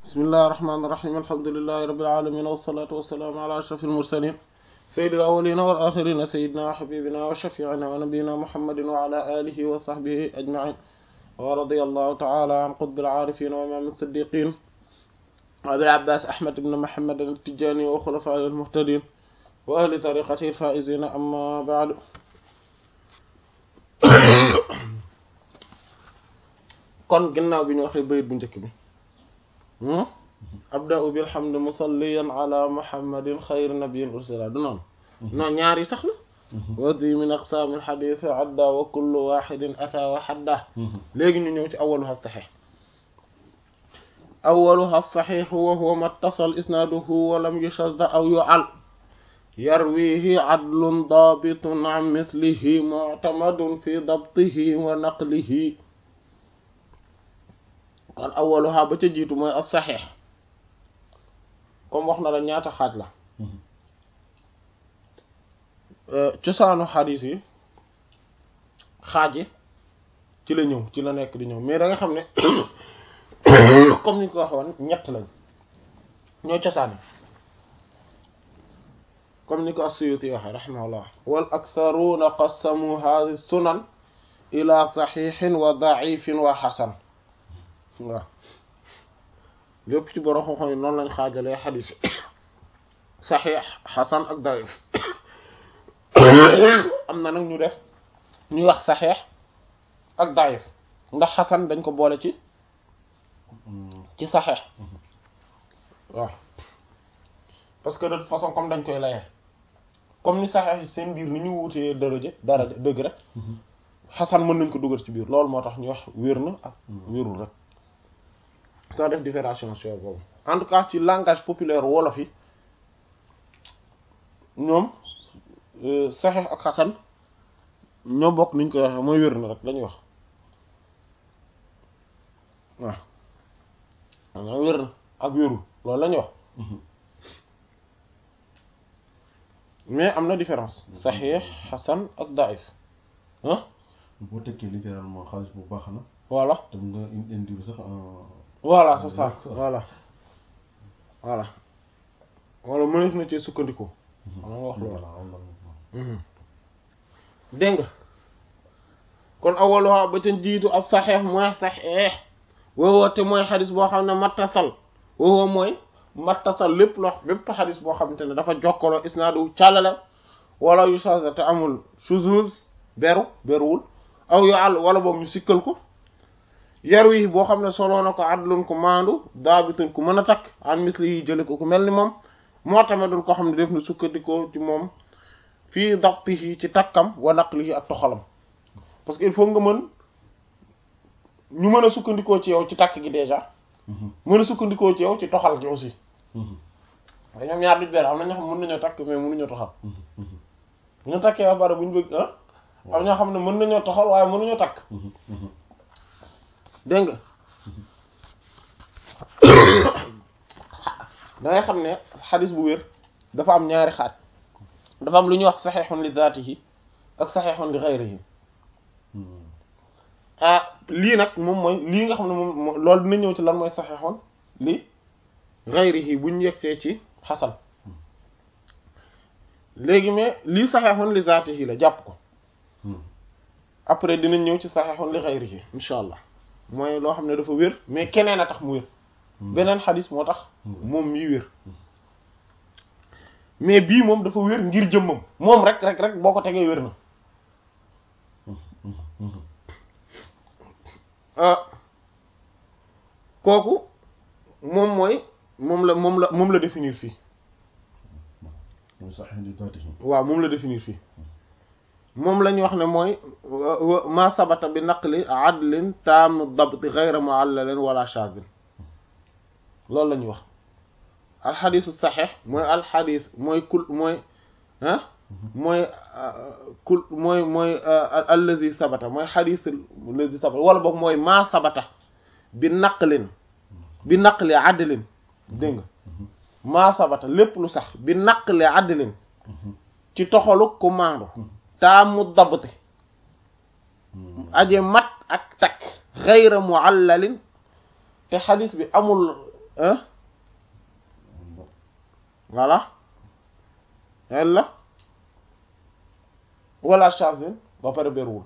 bismillahi rahmaani rahiim alhamdulillahi rabbil aalamiin wassalaatu wassalaamu ala ashrafil mursaliin sayyidil awwaliina wal aaxiriina sayyidinaa wa habiibinaa wa shafii'inaa wa nabiyyinaa muhammadin wa ala aalihi wa sahbihi ajma'iin wa radiyallahu ta'ala an qutbil aarifiin wa imaamil siddiqiin abil abbaas ahmad ibn muhammad at-tijaani wa xulafaa'ihil muhtadiin wa ahli tariiqatihil faa'iziina ammaa ba'du kon ginnaaw bi ñu waxee bayit bu njëkk bi abda'u bilhamdi musalliyan ala muhammadin xayri nabiyyin ursila du noonu non ñaari sax la wadi min aqsaamil xadiis adda wa kullu waxidin ata wa xadda léegi ñu ñëw ci awaluha saxiix awaluha saxiix wa huwa mattasal isnaaduhu wa lam yushadda aw yu'al yarwihi adlun daabitun an mislihi mu'tamadun fi dabtihi wa naqlihi kon awaluha ba ca jiitu mooy as saxiix comme wax na la ñaata xaaj la cosaanu xadiis yi xaaj yi ci la ñëw ci la nekk di ñëw mais da nga xam ne comme ni ko waxoon ñett lañ ñooy cosaan yi comme ni ko as-Suyuti waxe rahimahullah wal aktharuuna qassamu hadhihi sunan ila saxiixin wa da'ifin wa xasan waaw lépp ci borom xam-xam yi noonu lañ xaajalee xadiis saxiix xasan ak daif am na nag ñu def ñuy wax saxiix ak daif ndax xasan dañ ko boole ci ci saxiix waaw parce que de toute façon comme dañ koy layee comme ni saxiix yi seen biir ni ñu wutee daraja daraja dëgg rek xasan mën nañ ko dugal ci biir loolu moo tax ñu wax wér na ak wérul rek soo def différenciation boobu en tout cas ci langage populaire wolof yi ñoom saxiix ak xasan ñoo bokk niñ koy waxee mooy wér na rek lañuy wax waaw wér na ak wérul loolu lañuy wax mais am na différence saxiix xasan ak daif ah boo tekkee littéralement xaalis bu baax na voilà tam nga indi sax voilà c'est ça voilà voilà wala mëneef na ci sukkandiku xam nga wax loolu dégg nga kon awaluha ba ca jiitu ak saxeex mooy saxeex woowoo te mooy xadis boo xam ne mattasal woowoo mooy mattasal lépp loo bépp xadis boo xamante ne dafa jokkaloo isnaadu càllale wala yu changé te amul shuzuz beru beruwul aw yu àll wala boog ñu sikkal ko yaru yi boo xam ne soloo na ko adlun ko maandu daabitun ku mën a takk an misli yi jële ko ku mel ni moom moo tamit dul ko xam ne def na sukkandikoo ci moom fii dabtihi ci takkam wa naqlihi ak toxalam parce que il faut nga mën ñu mën a sukkandikoo ci yow ci takk gi déjà mën a sukkandikoo ci yow ci toxal gi aussi nga ñoom ñaar duñ benn am na ñoo xam mën nañoo takk mais mënuñoo toxal bu ñu takkee ba pare bu ñu bëgg ah am ñoo xam ne mën nañoo toxal waaye mënuñoo takk dégg nga da ngay xam ne xadis bu wér dafa am ñaari xaaj dafa am lu ñuy wax saxeexun li zaatihi ak saxeexun li xayrihi ah lii nag moom mooy lii nga xam ne moom loolu dina ñëw ci lan mooy saxeexun li xayrihi bu ñu yegsee ci xasan léegi mais lii saxeexun li zaatihi la jàpp ko après dinañ ñëw ci saxeexun li xayrihi insha allah mooy loo xam ne dafa wér mais keneen a tax mu wér beneen xadis moo tax moom mii wér mais bii moom dafa wér ngir jëmmam moom rek rek rek boo ko tegee wér na kooku moom mooy moom la moom la moom la définir fii waaw moom la définir fii moom la ñu wax ne mooy ma sabata bi naqli adlin taam dabti ghayra mu'allalin wala shadin loolu la ñuy wax alxadisu saxeex mooy alxadis mooy kul mooy ah mooy kul mooy mooy allazi sabata mooy xadis allazi sabata wala boog mooy ma sabata bi naqlin bi naqli adlin dégg nga ma sabata lépp lu sax bi naqli adlin ci toxalu ku maandu taamu dabti aje mat ak takk xayra muallalin te xadis bi amul hein voilà illa wala shazin ba pare beruwul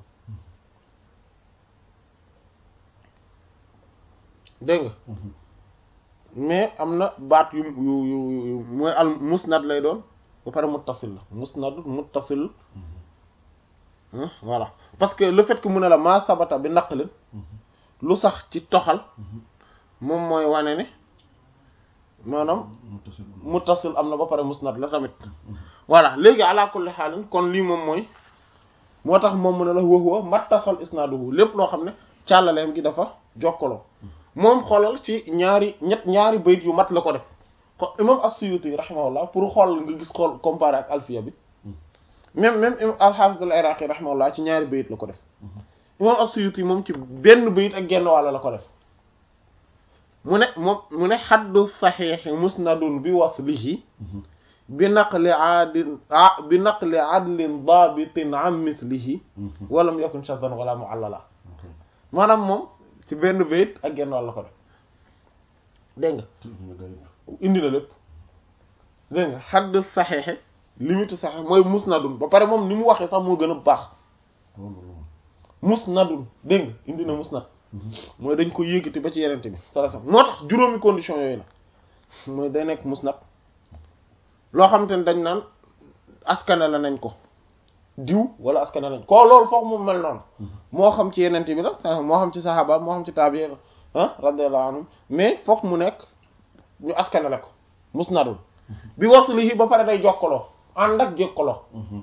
dégg nga mais am na baat yu yu yu yu mooy al musnad lay doon ba pare muttasil la musnad muttasil voilà parce que le fait que mu ne la maa sabata bi naqlin lu sax ci toxal moom mooy wane ne maanaam muttasil am na ba pare musnad la tamit voilà léegi ala kulli xaalin kon lii moom mooy moo tax moom mu ne la wax wa mattasal isnaaduhu lépp loo xam ne càllaleem gi dafa jokkaloo moom xoolal ci ñaari ñett ñaari bayit yu mat la ko def ko imam as-Suyuti rahimahullah pour xool nga gis xool comparé ak alfiya bi même même imam al-Hafiz al-Iraqi rahimahullah ci ñaari bayit la ko def imam as-Suyuti moom ci benn bayit ak genn wàll la ko def mu ne moom mu ne xaddu saxiixi musnadun bi waslihi bi naqli aadin bi naqli adlin daabitin an mislihi walam yakun shaddan wala muallala maanaam moom ci benn bayit ak genn wàll la ko def dégg nga indi na lépp dégg nga xaddu saxiixi limite saxiix mooy musnadun ba pare moom ni mu waxee sax moo gën a baax musnadun dégg nga indi na musnad mooy dañ ko yëkkati ba ci yenente bi sallallahu alayhi wasallam moo tax juróomi condition yooyu la mooy day nekk musnad loo xamante ne dañ naan askane la nañ ko diw wala askane lañ ko loolu foog mu mel noonu moo xam ci yenente bi la moo xam ci saxaaba moo xam ci taabi ah radiyallahu anhum mais foog mu nekk ñu askane la ko musnadun bi waslihi ba pare day jokkaloo ànd ak jokkaloo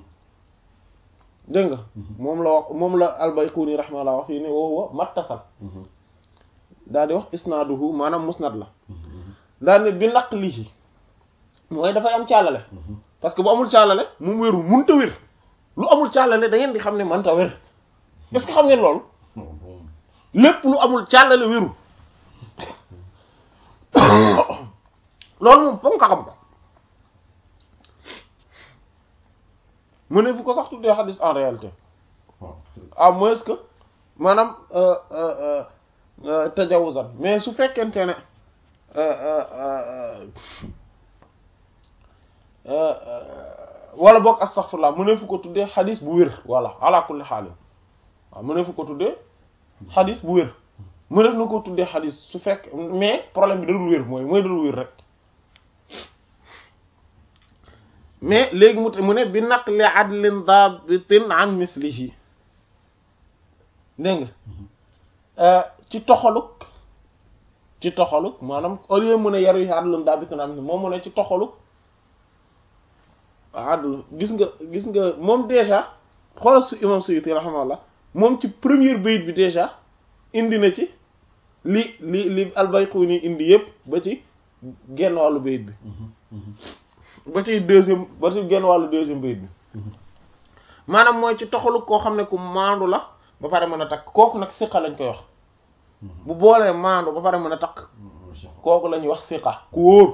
dégg nga moom la wax moom la albayquni rahimahullah wax fii ne wa huwa mattasal daal di wax isnaaduhu maanaam musnad la daal ne bi naqlihi mooy dafay am càllale parce que bu amul càllale moom wéru munta wér lu amul càllale da ngeen di xam ne mënta wér est-ce que xam ngeen loolu lépp lu amul càllale wéru loolu moom foog nga xam ko mu ne fu ko sax tuddee xadis en réalité à moins que maanaam tajawuzan mais su fekkente ne wala boog astaghfirullah mu ne fu ko tuddee xadis bu wér voilà ala kulli xaalin waaw mu ne fu ko tuddee xadis bu wér mu def na ko tuddee xadis su fekk mais problème bi dalul wér mooy mooy dalul wér rek mais léegi mu mu ne bi naqli adlin dabitin an mislihi dégg nga ci toxaluk ci toxaluk maanaam au lieu mu ne yaru yi adlin dabitin an moom mu ne ci toxaluk adl gis nga gis nga moom déjà xoolal su imam Suyuti rahimahullah moom ci première bayit bi déjà indi na ci li li li al-Bayquni indi yëpp ba ci genn wàllu bayit bi ba ci deuxième ba ci genn wàllu deuxième bayit bi maanaam mooy ci toxalu koo xam ne ku maandu la ba pare mën a takk kooku nag siqa lañ koy wax bu boolee maandu ba pare mën a takk kooku la ñuy wax siqa ku wóor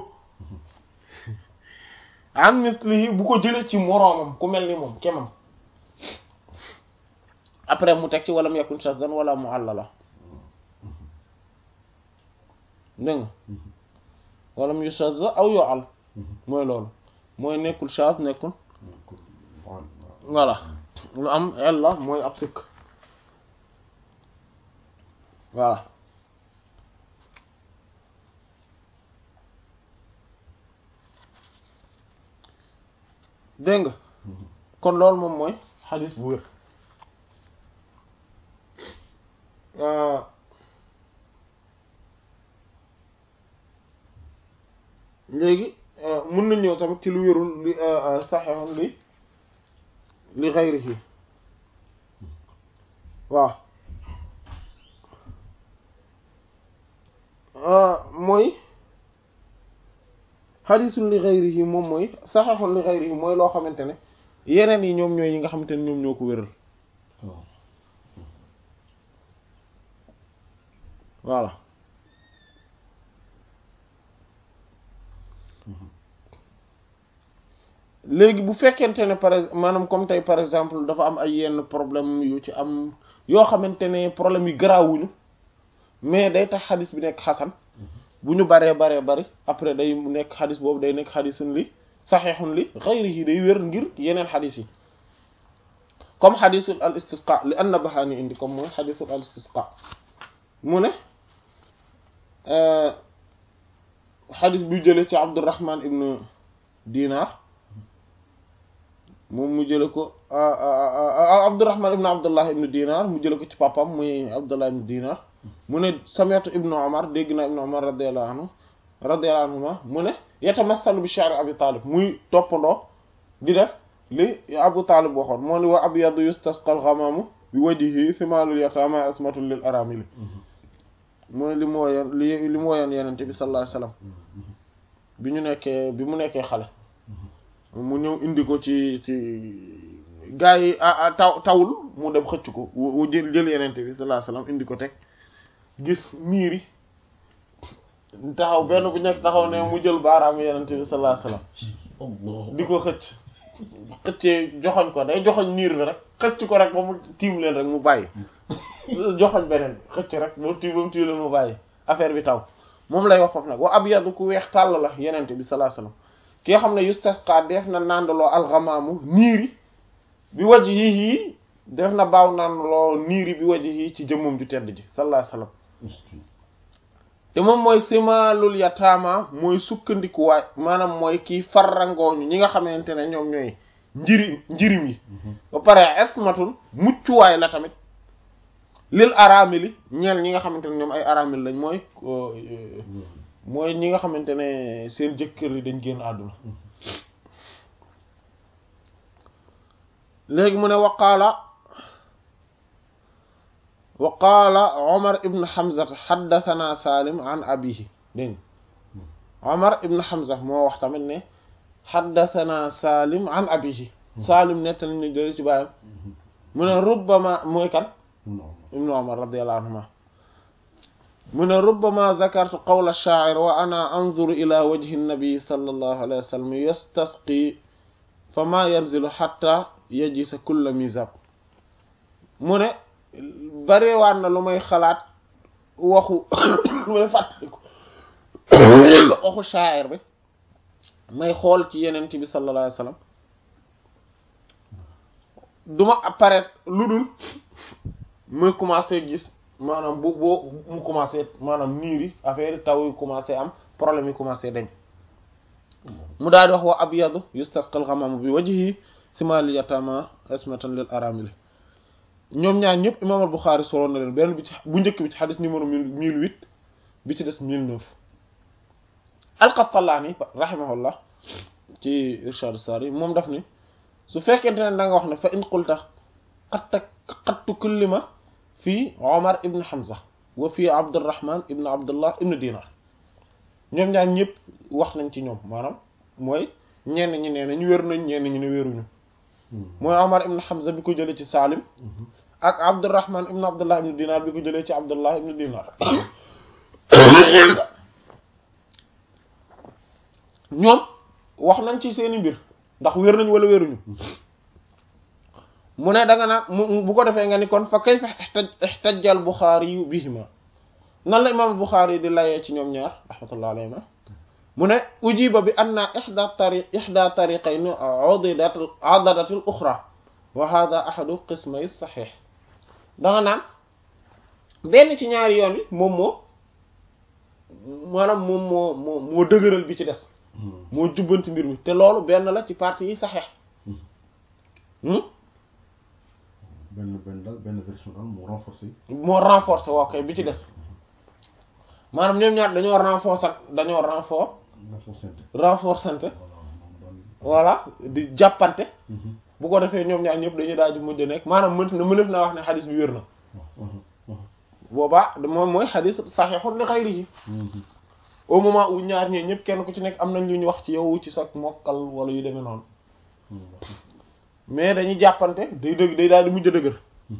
am mislihi bu ko jëlee ci moroomam ku mel ni moom kemam après mu teg ci walam yakun shaddan wala mu'allala dégg nga walam yushadda aw yu'al mooy loolu mooy nekkul shadh nekkul voilà lu am ella mooy ab sikk voilà dégg nga kon loolu moom mooy xadis bu wér léegi mën nañ ñëw tamit ci lu wérul li saxeexam li li xayrihi waaw mooy xadisul li xayrihi moom mooy saxeexul li xayrihi mooy loo xamante ne yeneen yi ñoom ñooy yi nga xamante ne ñoom ñoo ko wéral voilà léegi bu fekkente ne par exemple maanaam comme tey par exemple dafa am ay yenn problème yu ci am yoo xamante ne problème yu garaawuñu mais day tax xadis bi nekk xasan bu ñu baree baree bari après day nekk xadis boobu day nekk xadisun li saxiixun li xayrihi day wér ngir yeneen xadis yi comme xadisul al istisqa li anna baxaani indi comme mooy xadisul al istisqa mu ne xadis bu jële ci abdurrahman ibnu dinar moom mu jële ko abdurrahman ibnu abdullah ibnu dinar mu jële ko ci papam muy abdullah ibnu dinar mu ne sami'tu ibnu omar dégg naa ibnu omar radiyallahu anhu radiyallahu anhuma mu ne yatamathalu bi shi'r abi talib muy toppandoo di def li abu talib waxoon moo ni wa abyadu yustasqa al-ghamamu bi wajhihi thimalul yatama asmatun lil aramili mooy li mu woyoon li li mu woyoon yenente bi sallallahu alayhi wasallam bi ñu nekkee bi mu nekkee xale mu ñëw indi ko ci ci gaa yi taw tawul mu dem xëcc ko wu jël jël yenente bi sallallahu alayhi wasallam indi ko teg gis niiri taxaw benn bu nekk taxaw ne mu jël baaraam yenente bi sallallahu alayhi wasallam di ko xëcc xëccee joxoñ ko day joxoñ niir bi rek xëcc ko rek ba mu tiim leen rek mu bàyyi joxoñ beneen xëcc rek ba mu tiim ba mu tiim leen mu bàyyi affaire bi taw moom lay wax foofu nag wa abyadu ku weex tàll la yenente bi sallallahu alayhi wasallam ki nga xam ne yustasqa def na nàndaloo alxamaamu niiri bi waj yi def na baaw nàndaloo niiri bi waj yi ci jëmmum ju tedd ji sallallahu alayhi wasallam te moom mooy simalul yataama mooy sukkandikuwaay maanaam mooy kii farrangooñu ñi nga xamante ne ñoom ñooy njiri njirim yi ba pare esmatul muccuwaay la tamit lil aramili ñeel ñi nga xamante ne ñoom ay aramil lañ mooy mooy ñi nga xamante ne seen jëkkër yi dañ génn àdduna léegi mu ne waqaala wa qaala Omar ibn Hamza xaddathana Salim an abihi dégg Omar ibn Hamza moo wax tamit ne xaddathana Salim an abihi Salim nettali ñu jële ci baayam mu ne rubbama mooy kan ibn Omar radiyallahu anhuma mu ne rubbama dhakartu qawla ash-sha'ir wa ana anzuru ila wajhi an-nabi sallallahu alayhi wa sallam yastasqi fama yanzilu hatta yajisa kulla mizab mu ne bariwaan na lu may xalaat waxu lu may fàttaliku waxu shaa'ir bi may xool ci yeneen bi sallallahu alayhi wasallam duma apparaître lu dul muy commencer gis maanaam bu boo mu commencer maanaam niir yi affaire taw yi commencer am problème yi commencer dañ mu daal di wax wa abyadu yustasqal ghamamu bi wajhihi simal yatama ismatan lil aramil ñoom ñaar ñëpp imam al Bukhari soloon na leen benn bi ci bu njëkk bi ci xadis numéro mille huit bi ci des mille neuf al-Qastallaani rahimahullah ci Irshad Sari moom daf ni su fekkente ne da nga wax ne fa in qulta qatta qattu kullima fii Omar ibn Hamza wa fii Abdurrahman ibn Abdullah ibn Dinar ñoom ñaar ñëpp wax nañ ci ñoom maanaam mooy ñenn ñi nee nañ wér nañ ñenn ñi ne wéruñu mooy Omar ibn Hamza bi ko jëlee ci Salim ak Abdurrahman ibn Abdullah ibn Dinar bi ko jëlee ci Abdullah ibn Dinar ñoom wax nañ ci seeni mbir ndax wér nañ wala wéruñu mu ne da nga naan mu bu ko defee nga ni kon fa kayfa ihtajja al Bukhari bihima nan la imam al Bukhari di layee ci ñoom ñaar rahmatullah alayhima mu ne ujiba bi anna ihda tari ihda tariqayn udidat adadat al ukhra wa hadha ahadu qismay sahih da nga naan benn ci ñaari yoon yi moom moo maanaam moom moo moo moo dëgëral bi ci des moo jubbanti mbir mi te loolu benn la ci partie yi saxeex benn benn daal benn version daal moo renforcé moo renforcé waaw kay bi ci des maanaam ñoom ñaar dañoo renforcer dañoo renfor renforcante voilà di jàppante bu ko defee ñoom ñaar ñëpp dañuy daal di mujj nekk maanaam mën na mënef naa wax ne xadis bi wér na boobaa moom mooy xadis saxiixun li xayrihi au moment où ñaar ñee ñëpp kenn ku ci nekk am nañ lu ñu wax ci yow ci sa mokkal wala yu demee noonu mais dañuy jàppante day dëgg day daal di mujj dëgër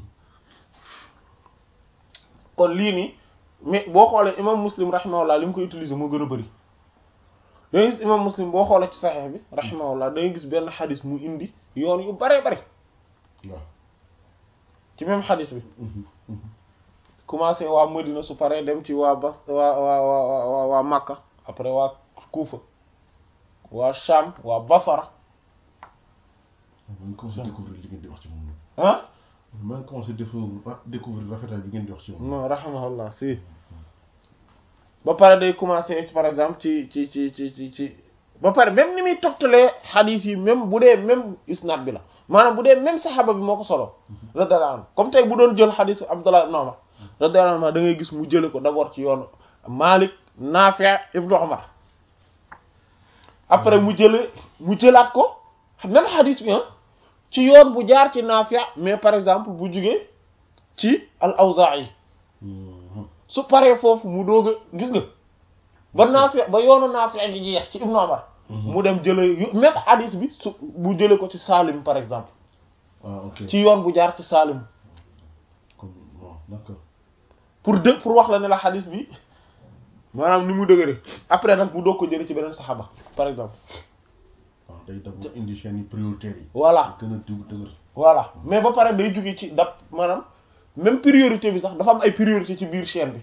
kon lii nii mais boo xoolee imam muslim rahimahullah li mu koy utiliser moo gën a bëri da ngay gis imam muslim boo xoolee ci saxeex bi rahimahullah da ngay gis benn xadis mu indi yoon yu bare bare ci même xadis bi commencé waa Madina su paree dem ci waa Bas waa waa waa waa waa Makka après waa Kufa waa Sham waa Basara maa ngi commencé découvrir li ngeen di wax ci moom ah maa ngi commencé découvrir découvrir rafetaay bi ngeen di wax ci moom non rahimahullah si ba pare day commencé par exemple ci ci ci ci ci ci ba pare même ni muy toftalee xadiis yi même bu dee même isnad bi la maanaam bu dee même saxaaba bi moo ko solo radiyallahu anhu comme tey bu doon jël xadiis Abdullah ibn Umar radiyallahu anhu da ngay gis mu jële ko d'abord ci yoonu Malik Nafi' ibn Umar après mu jële mu jëlaat ko même xadiis bi ci yoon bu jaar ci Nafi' mais par exemple bu jugee ci al-Awzaa'i su paree foofu mu doog a gis nga ba Naafi ba yoonu Naafi gi jeex ci Ibnu Umar mu dem jële même hadith bi su bu jële ko ci Salim par exemple ah ok ci yoon bu jaar ci Salim comme bon d'accord pour dë pour wax la ne la hadith bi maanaam ni mu dëgëre après nag mu doog ko jële ci beneen saxaaba par exemple waaw day d'abord indi chaîne yi prioritaires yi voilà gën a dugg dëgër voilà mais ba pare day jóge ci dab maanaam même priorité bi sax dafa am ay priorité ci biir chaîne bi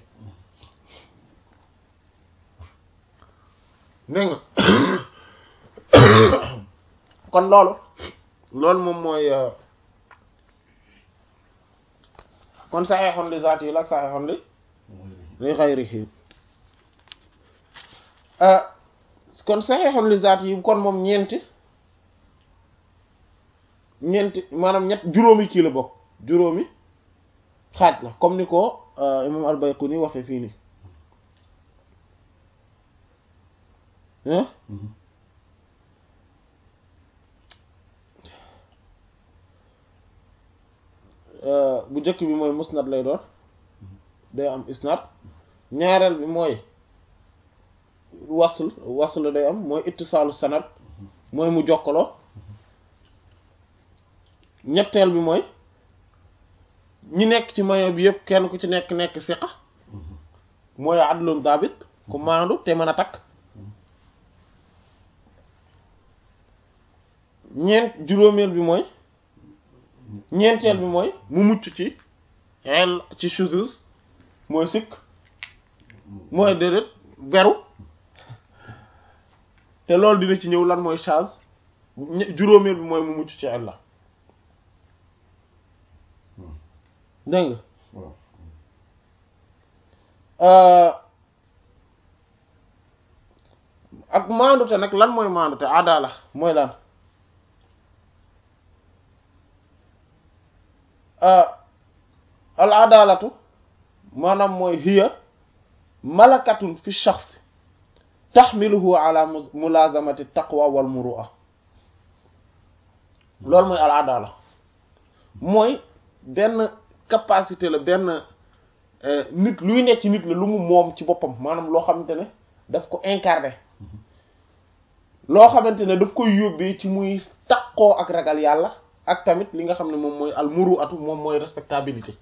dégg nga kon loolu loolu moom mooy kon saxeexoon li zaati yi la saxeexoon li li xayrihi kon saxeexoon li zaati yi kon moom ñeenti ñeenti maanaam ñett juróomi kii la bokk juróomi xaaj la comme ni ko imam al-Bayquni waxee fii nii hein bu njëkk bi mooy musnad lay doon day am isnad ñaareel bi mooy wasl wasl day am mooy ittisaalu sanad mooy mu jokkaloo ñetteel bi mooy ñi nekk ci mayo bi yëpp kenn ku ci nekk nekk siqa mooy adlun dabit ku maandu te mën a takk ñeent juróomeel bi mooy ñeenteel bi mooy mu mucc ci el ci shuzuz mooy sikk mooy déedéet beru te loolu dina ci ñëw lan mooy chaz juróomeel bi mooy mu mucc ci el la dégg nga ak maandute nag lan mooy maandute adala mooy lan al adalatu maanaam mooy hiya malakatun fi shaxs taxmiluhu ala mulazamati taqwa wal muru'a loolu mooy al adala mooy benn capacité la benn nit luy nekk ci nit la lu mu moom ci boppam maanaam loo xamante ne daf ko incarné loo xamante ne daf koy yóbbee ci muy taqoo ak ragal yàlla ak tamit li nga xam ne moom mooy al muru atu moom mooy respectabilité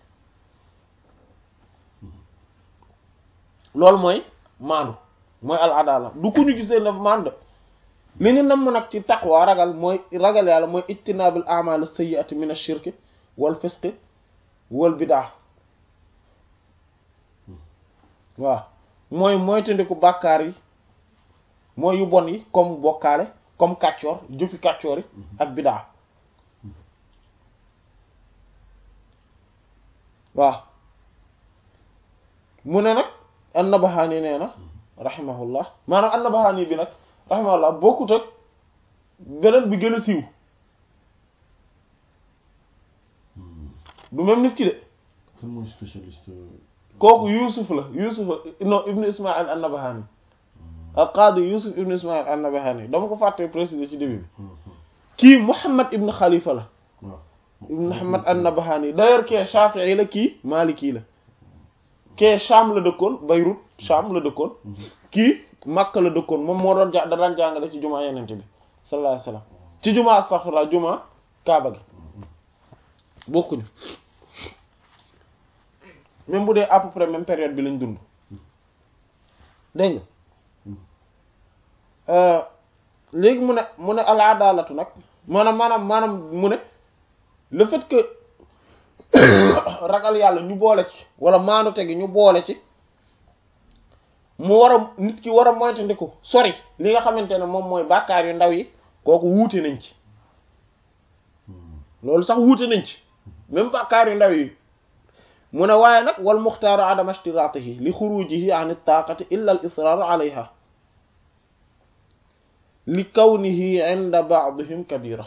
loolu mooy maandu mooy al adala du ku ñu gisee na maandu li ñu namm nag ci taqwa ragal mooy ragal yàlla mooy ijtinaabil a'mal as-sayyi'ati min ash-shirki wal fisqi wal bidaa waaw mooy moytandiku bàkkaar yi mooy yu bon yi comme bokkaale comme kàccoor jëfi kàccoor yi ak bidaa waaw mu ne nag an-Nabahani nee na rahimahullah maanaam an-Nabahani bi nag rahimahullah bokkut ak beneen bi gën a siiw du même nit ki de kan mooy spécialiste kooku Yuusuf la Yuusuf non Ibn Ismaïl an-Nabahani al-Qadi Yuusuf Ibn Ismaïl an-Nabahani dama ko fàtte préciser ci début bi kii Muhammad Ibn Khalifa la waaw Ibn Muhammad an-Nabahani d'ailleurs kee Shafi'i la kii Maliki la kee Sham la dëkkoon Beyrouth Sham la dëkkoon kii Makka la dëkkoon moom moo doon ja da daan jàngale ci jumaa yenente bi sallallahu alayhi wasallam ci jumaa astaghfirullah jumaa Kaaba gi bokkuñu même bu dee à peu près même période bi lañ dund dégg nga léegi mu ne mu ne al adalatu nag maanaam maanaam maanaam mu ne le fait que ragal yàlla ñu boole ci wala maanute gi ñu boole ci mu war a nit ki war a moytandiku sori li nga xamante ne moom mooy bàkkaar yu ndaw yi kooku wuute nañ ci loolu sax wuute nañ ci même bàkkaar yu ndaw yi mu ne waaye nag wal muxtaaru adama ishtiraatihi li xurujihi an taaqati illa al israar alayha li kawnihi inda ba'dihim kabira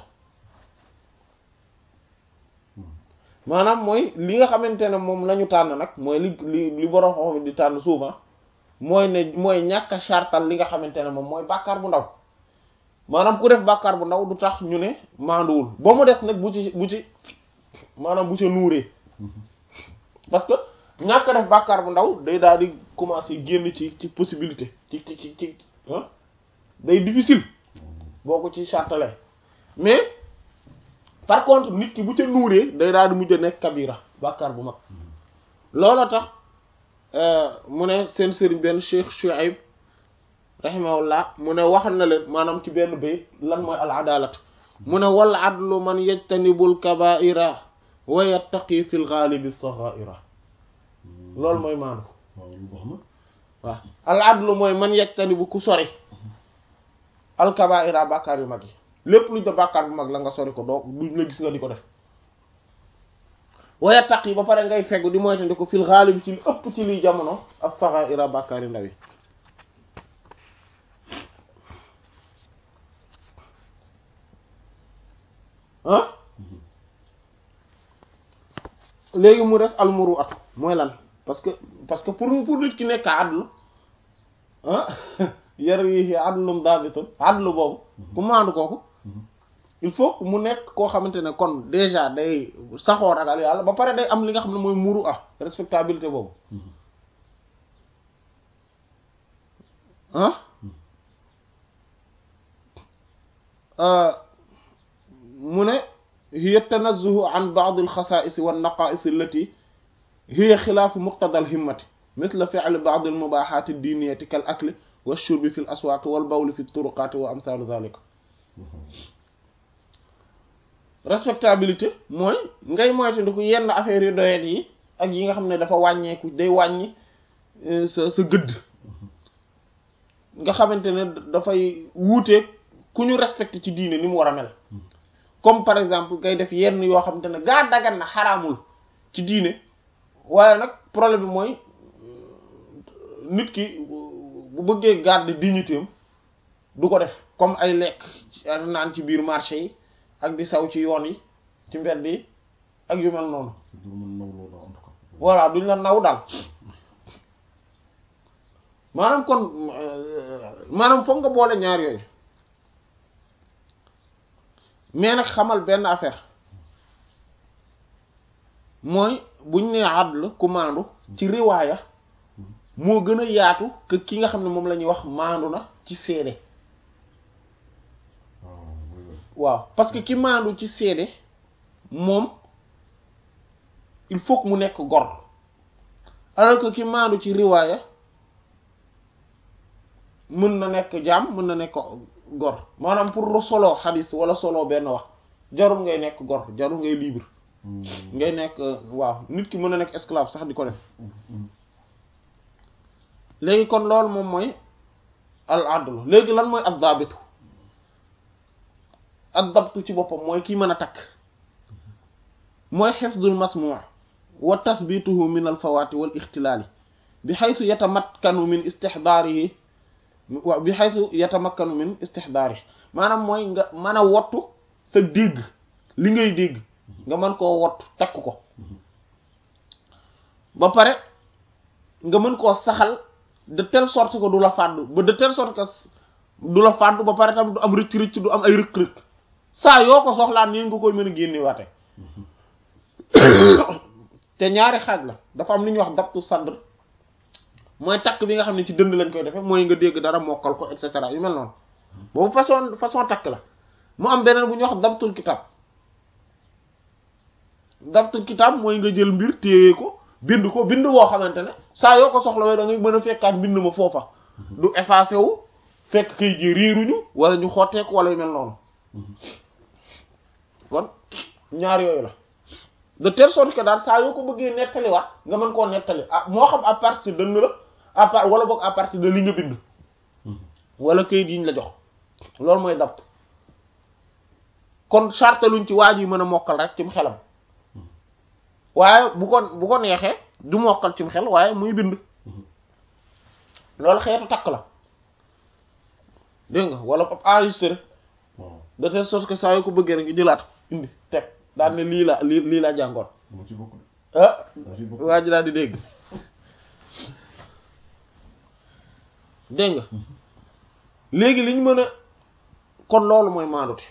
maanaam mooy li nga xamante ne moom la ñu tànn nag mooy li li li borom xam di tànn souvent mooy ne mooy ñàkk a chartal li nga xamante ne moom mooy bàkkaar bu ndaw maanaam ku def bàkkaar bu ndaw du tax ñu ne maanduwul ba mu des nag bu ci bu ci maanaam bu ca nuuree parce que ñàkk a def bàkkaar bu ndaw day daal di commencer génn ci ci possibilité ci ci ci ci day difficile boo ko ci chartalee mais par contre nit ki bu ca nuuree day daal di mujj a nekk kabira bàkkaar bu mag looloo tax mu ne seen sëriñ benn Cheikh Shuaib rahimahullah mu ne waxal na leen maanaam ci benn bay lan mooy al adalat mu ne wal adlu man yajtanibul kabaira wa yattaqi fil ghalibi saghaira loolu mooy maanu waaw al adlu mooy man yajtanibu ku sori al kabaira bàkkaar yu mag yi lépp luñ da bàkkaar bu mag la nga sori ko doo duñ la gis nga di ko def wa yattaqi ba pare ngay feggu di moytandi ko fil ghalibi ci li ëpp ci liy jamono ak saghaira bàkkaar yu ndaw yi ah léegi mu des almuru atu mooy lan parce que parce que pour pour nit ki nekk adlu ah yar yi adlum daabitun adlu boobu ku maandu kooku il faut mu nekk koo xamante ne kon déjà day saxoo ragal yàlla ba pare day am li nga xam ne mooy muru ah respectabilité boobu ah mu ne hiya tanazzuhu an ba'd al-xasaa'is wa an-naqaa'is allati hiya xilaafu muqtada al-himmati mithla fi'li ba'd al-mubaahaat ad-diiniyyati kal-akli wash-shurbi fi al-aswaaq wal-bawli fi at-turuqaat wa amthaalu dhaalika respectabilité mooy ngay moytandiku yenn affaires yu doyet yi ak yi nga xam ne dafa wàññeeku day wàññi sa sa gëdd nga xamante ne dafay wuuteeg ku ñu respecté ci diine ni mu war a mel comme par exemple ngay def yenn yoo xamante ne gaa dagan na xaraamul ci diine waaye nag problème bi mooy nit ki bu bëggee garder dignité am du ko def comme ay lekk naan ci biir marché yi ak di saw ci yoon yi ci mbedd yi ak yu mel noonu voilà duñ la naw daal maanaam kon maanaam foog nga boole ñaar yooyu mais nag xamal benn affaire mooy buñ nee adl ku maandu ci riwaaya moo gën a yaatu que ki nga xam ne moom la ñuy wax maandu na ci seede waaw parce que ki maandu ci seede moom il faut que mu nekk gor alors que ki maandu ci riwaaya mën na nekk jaam mën na nekk gor maanaam pour solo xadis wala solo benn wax jarul ngay nekk gor jarul ngay libre ngay nekk waaw nit ki mën na nekk esclave sax di ko def léegi kon loolu moom mooy al adlu léegi lan mooy ad dabitu ad dabtu ci boppam mooy kii mën a takk mooy xifdul masmu' wa tathbituhu min al fawati wal ixtilaali bi xaytu yatamakkanu min istixdaarihi wa bi xaytu yatamakkanu min istixdaarihi maanaam mooy nga mën a wottu sa dégg li ngay dégg nga mën koo wottu takk ko ba pare nga mën koo saxal de telle sorte que du la fàddu ba de telle sorte que du la fàddu ba pare tam du am rëcc rëcc du am ay rëq-rëq saa yoo ko soxlaan nii nga koy mën a génne waate te ñaari xaaj la dafa am li ñuy wax dabtu sadr mooy takk bi nga xam ne ci dënd lañ koy defee mooy nga dégg dara mokkal ko et cetera yu mel noonu boobu façon façon takk la mu am beneen bu ñuy wax dabtul kitab dabtul kitab mooy nga jël mbir téye ko bind ko bind woo xamante ne saa yoo ko soxla wee da ngay mën a fekkaat bind ma foofa du effacé wu fekk kay ji riiruñu wala ñu xotteeku wala yu mel noonu kon ñaar yooyu la de telle sorte que daal saa yoo ko bëggee nettali waat nga mën koo nettali ah moo xam à partir de la à part wala boog à partir de li nga bind wala kayit yi ñu la jox loolu mooy dabt kon charte luñ ci waaj yi mën a mokkal rek cim xelam waaye bu ko bu ko neexee du mokkal cim xel waaye muy bind loolu xeetu takk la dégg nga wala pop enregistré waaw de telle sorte que saa yoo ko bëggee rek nga jëlaat ko indi teg daal ne lii la lii lii laa jàngoon dama ci bokk de ah dama ci bokk waa ji daal di dégg dégg nga léegi liñ mën a kon loolu mooy maandute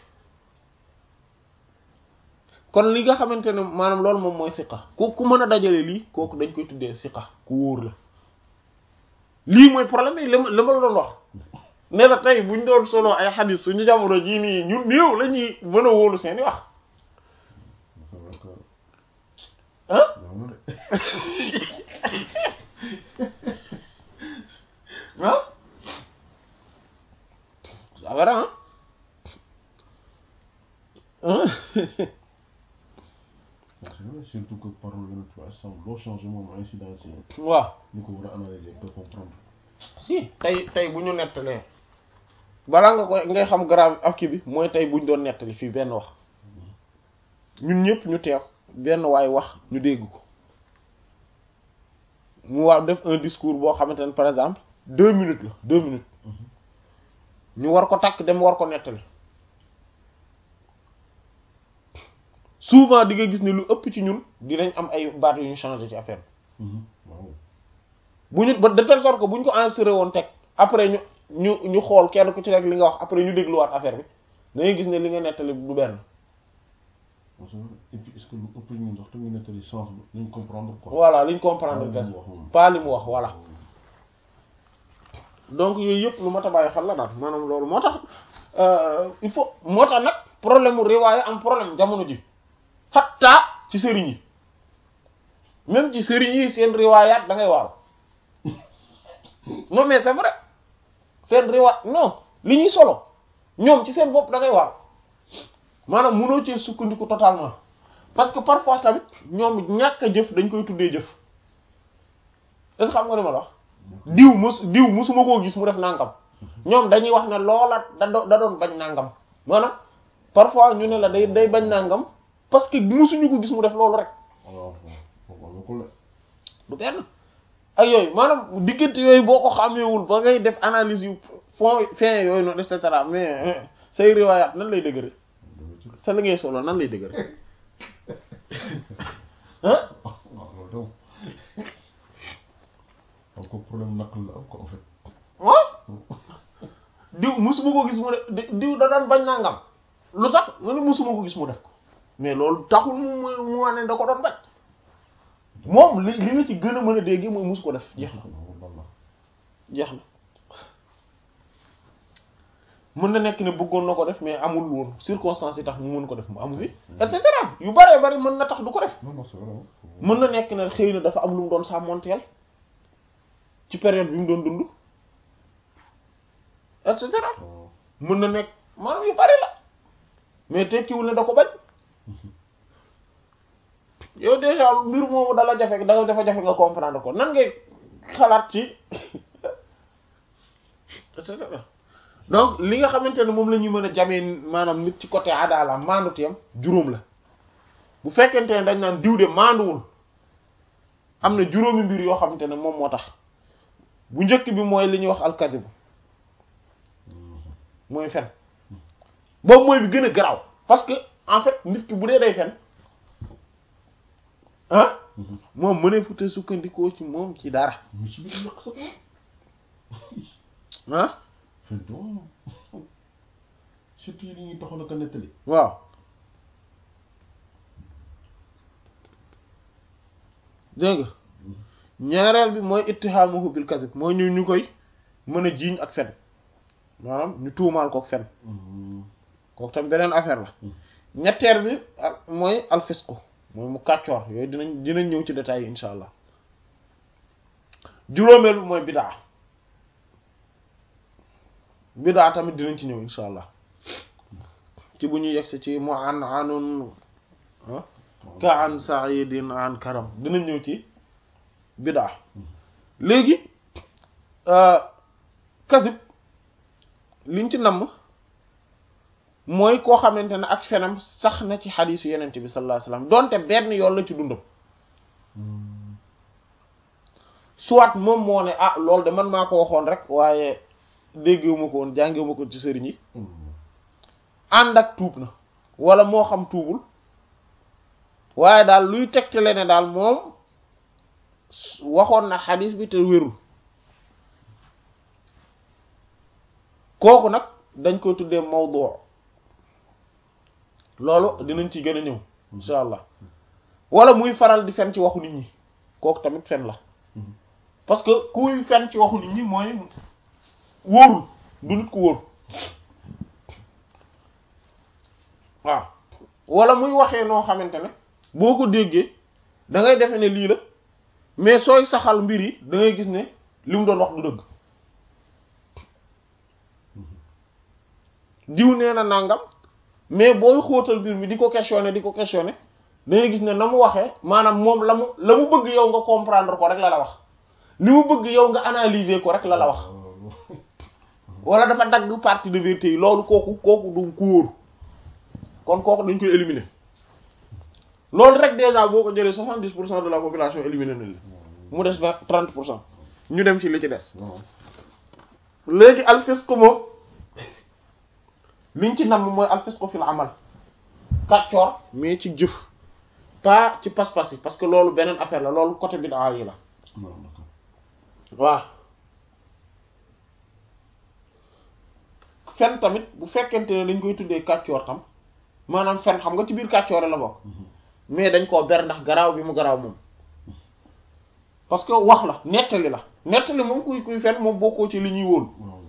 kon li nga xamante ne maanaam loolu moom mooy siqa ku ku mën a dajale lii kooku dañ koy tuddee siqa ku wóor la lii mooy problème yi li ma li ma la doon wax ne la tey buñ doon solo ay xadis suñu jamono jii nii ñun néew la ñuy mën a wóolu seeni wax c'est vrai que ah yow na de ah ça va ah c'est vrai surtout que parole yenn trois cent loo changé moom incidence yi waaw ñu ko war a analyser te comprendre si tey tey bu ñu nettalee balaa nga koy ngay xam grave ak kii bi mooy tey buñ doon nettali fii benn wax ñun ñëpp ñu teew benn waay wax ñu dégg ko mu wax def un discours boo xamante ne par exemple deux minutes la deux minutes ñu war ko takk dem war ko nettali souvent di nga gis ne lu ëpp ci ñun dinañ am ay baat yu ñu changé ci affaire bi waaw bu ñu ba de telle sorte que bu ñu ko enregistré woon teg après ñu ñu ñu xool kenn ku ci rek li nga wax après ñu dégluwaat affaire bi da ngay gis ne li nga nettali du benn c'est vrai et puis est-ce que lu ëpp ñun sax tamit nettali sens bi ñu comprendre quoi voilà liñ comprendre Pas gas li mu wax moom. pas li mu wax voilà donc yooyu yëpp lu mat a bàyyi xel la daal maanaam loolu moo tax euh, il faut moo tax nag problème mu riwaaya am problème jamono ji xatta ci sëriñ yi même ci sëriñ yi seen riwaayaat da ngay waaw non mais c'est vrai seen riwaay non li ñuy solo ñoom ci seen bopp da ngay waaw maanaam mënoo cee sukkandiku totalement parce que parfois tamit ñoom ñàkk a jëf dañ koy tuddee jëf est-ce que xam nga li ma la wax diw mos diw mosuma koo gis mu def nangam ñoom dañuy wax ne loola da do- da doon bañ nangam maanaam parfois ñu ne la day day bañ nangam parce que mosuñu ko gis mu def loolu rek waaw waaw ko la du benn ak yooyu maanaam diggante yooyu boo ko xàmmeewul ba ngay def analyse yu fond fin yooyu noonu et cetera mais say riwaayaat nan lay dëgëre dama ci sa li ngay solo nan lay dëgëre ah waaw loolu daw donc problème naq la am ko en fait waaw diw musuma ko gis mu def diw da daan bañ nangam lu tax mu ne musuma ko gis mu def ko mais loolu taxul mu mu mu wane da ko doon bañ moom li li nga ci gën a mën a dégg mooy mus ko def jeex na walla jeex na mën na nekk ne bëggoon na ko def mais amul woon circonstances yi tax mu mën ko def mu amu fi et cetera yu bëree bëri mën na tax du ko def non non c'est vrai mën na nekk ne xëy na dafa am lu mu doon sàmmonteel ci période bi mu doon dund et cetera waaw mën na nekk maanaam yu bari la mais tekkiwul ne da ko bañ yow déjà mbir moomu dala jafe da dafa jafe nga comprendre ko nan ngay xalaat ci et cetera donc li nga xamante ne moom la ñuy mën a jamee maanaam nit ci côté adala maanduteem juróom la bu fekkente ne dañ naan diw de maanduwul am na juróomi mbir yoo xamante ne moom moo tax bu njëkk bi mooy li ñuy wax alkazib mooy fen boobu mooy bi gën a garaaw parce que en fait nit ki bu dee day fen ah moom mënee fute sukkandikoo ci moom ci dara mu ci biir yàq sa bopp ah fen doom surtout yi ñuy taxaw la ko nettali waaw dégg nga ñaareel bi mooy ittihaamuhu bil kadhib mooy ñu ñu koy mën a jiiñ ak fen maanaam ñu tuumaal kook fen kooku tam beneen affaire la ñetteel bi ak mooy alfisqu mooy mu kàccoor yooyu dinañ dinañ ñëw ci détails yi insha allah juróomeel bi mooy bidaa bidaa tamit dinañ ci ñëw insha allah ci bu ñuy yegsi ci mu an anun ah ka an saidin an karam dina ñëw ci bidaa léegi kasib liñ ci namm mooy koo xamante ne ak fenam sax na ci xadiisu yenente bi sallallahu alayhi wasallam donte benn yoon la ci dundam soit moom moo ne ah loolu de man maa ko waxoon rek waaye déggewuma ko woon jàngewuma ko ci sëriñ yi ànd ak tuub na wala moo xam tuubul waaye daal luy tegtale ne daal moom waxoon na xadiis bi te wérul kooku nag dañ koy tuddee mawdu loolu dinañ ci gën a ñëw insha allah wala muy faral di fen ci waxu nit ñi kooku tamit fen la parce que kuy fen ci waxu nit ñi mooy wóorul du nit ku wóor waaw wala muy waxee noo xamante ne boo ko déggee da ngay defe ne lii la mais sooy saxal mbir yi da ngay gis ne li mu doon wax du dëgg diw nee na nangam mais booy xóotal mbir mi di ko questionner di ko questionner da ngay gis ne na mu waxee maanaam moom la mu la mu bëgg yow nga comprendre ko rek la la wax li mu bëgg yow nga analyser ko rek la la wax wala dafa dagg partie de vérité yi loolu kooku kooku du ku wóor kon kooku dañ koy éliminer loolu rek déjà boo ko jëlee soixante-dix pour cent de la population éliminer na li mu des vingt trente pour cent ñu dem ci li ci des léegi alfisq moom liñ ci namm mooy alfisq fil amal kàccoor mais ci jëf pas ci pas-pas yi parce que loolu beneen affaire la loolu côté bid'a yi la waaw fen tamit bu fekkente ne dañ koy tuddee kàccoor tam maanaam fen xam nga ci biir kàccoore la bokk mais dañ koo ber ndax garaaw bi mu garaaw moom parce que wax la nettali la nettali moom kuy kuy fen moom bokkoo ci li ñuy wóolu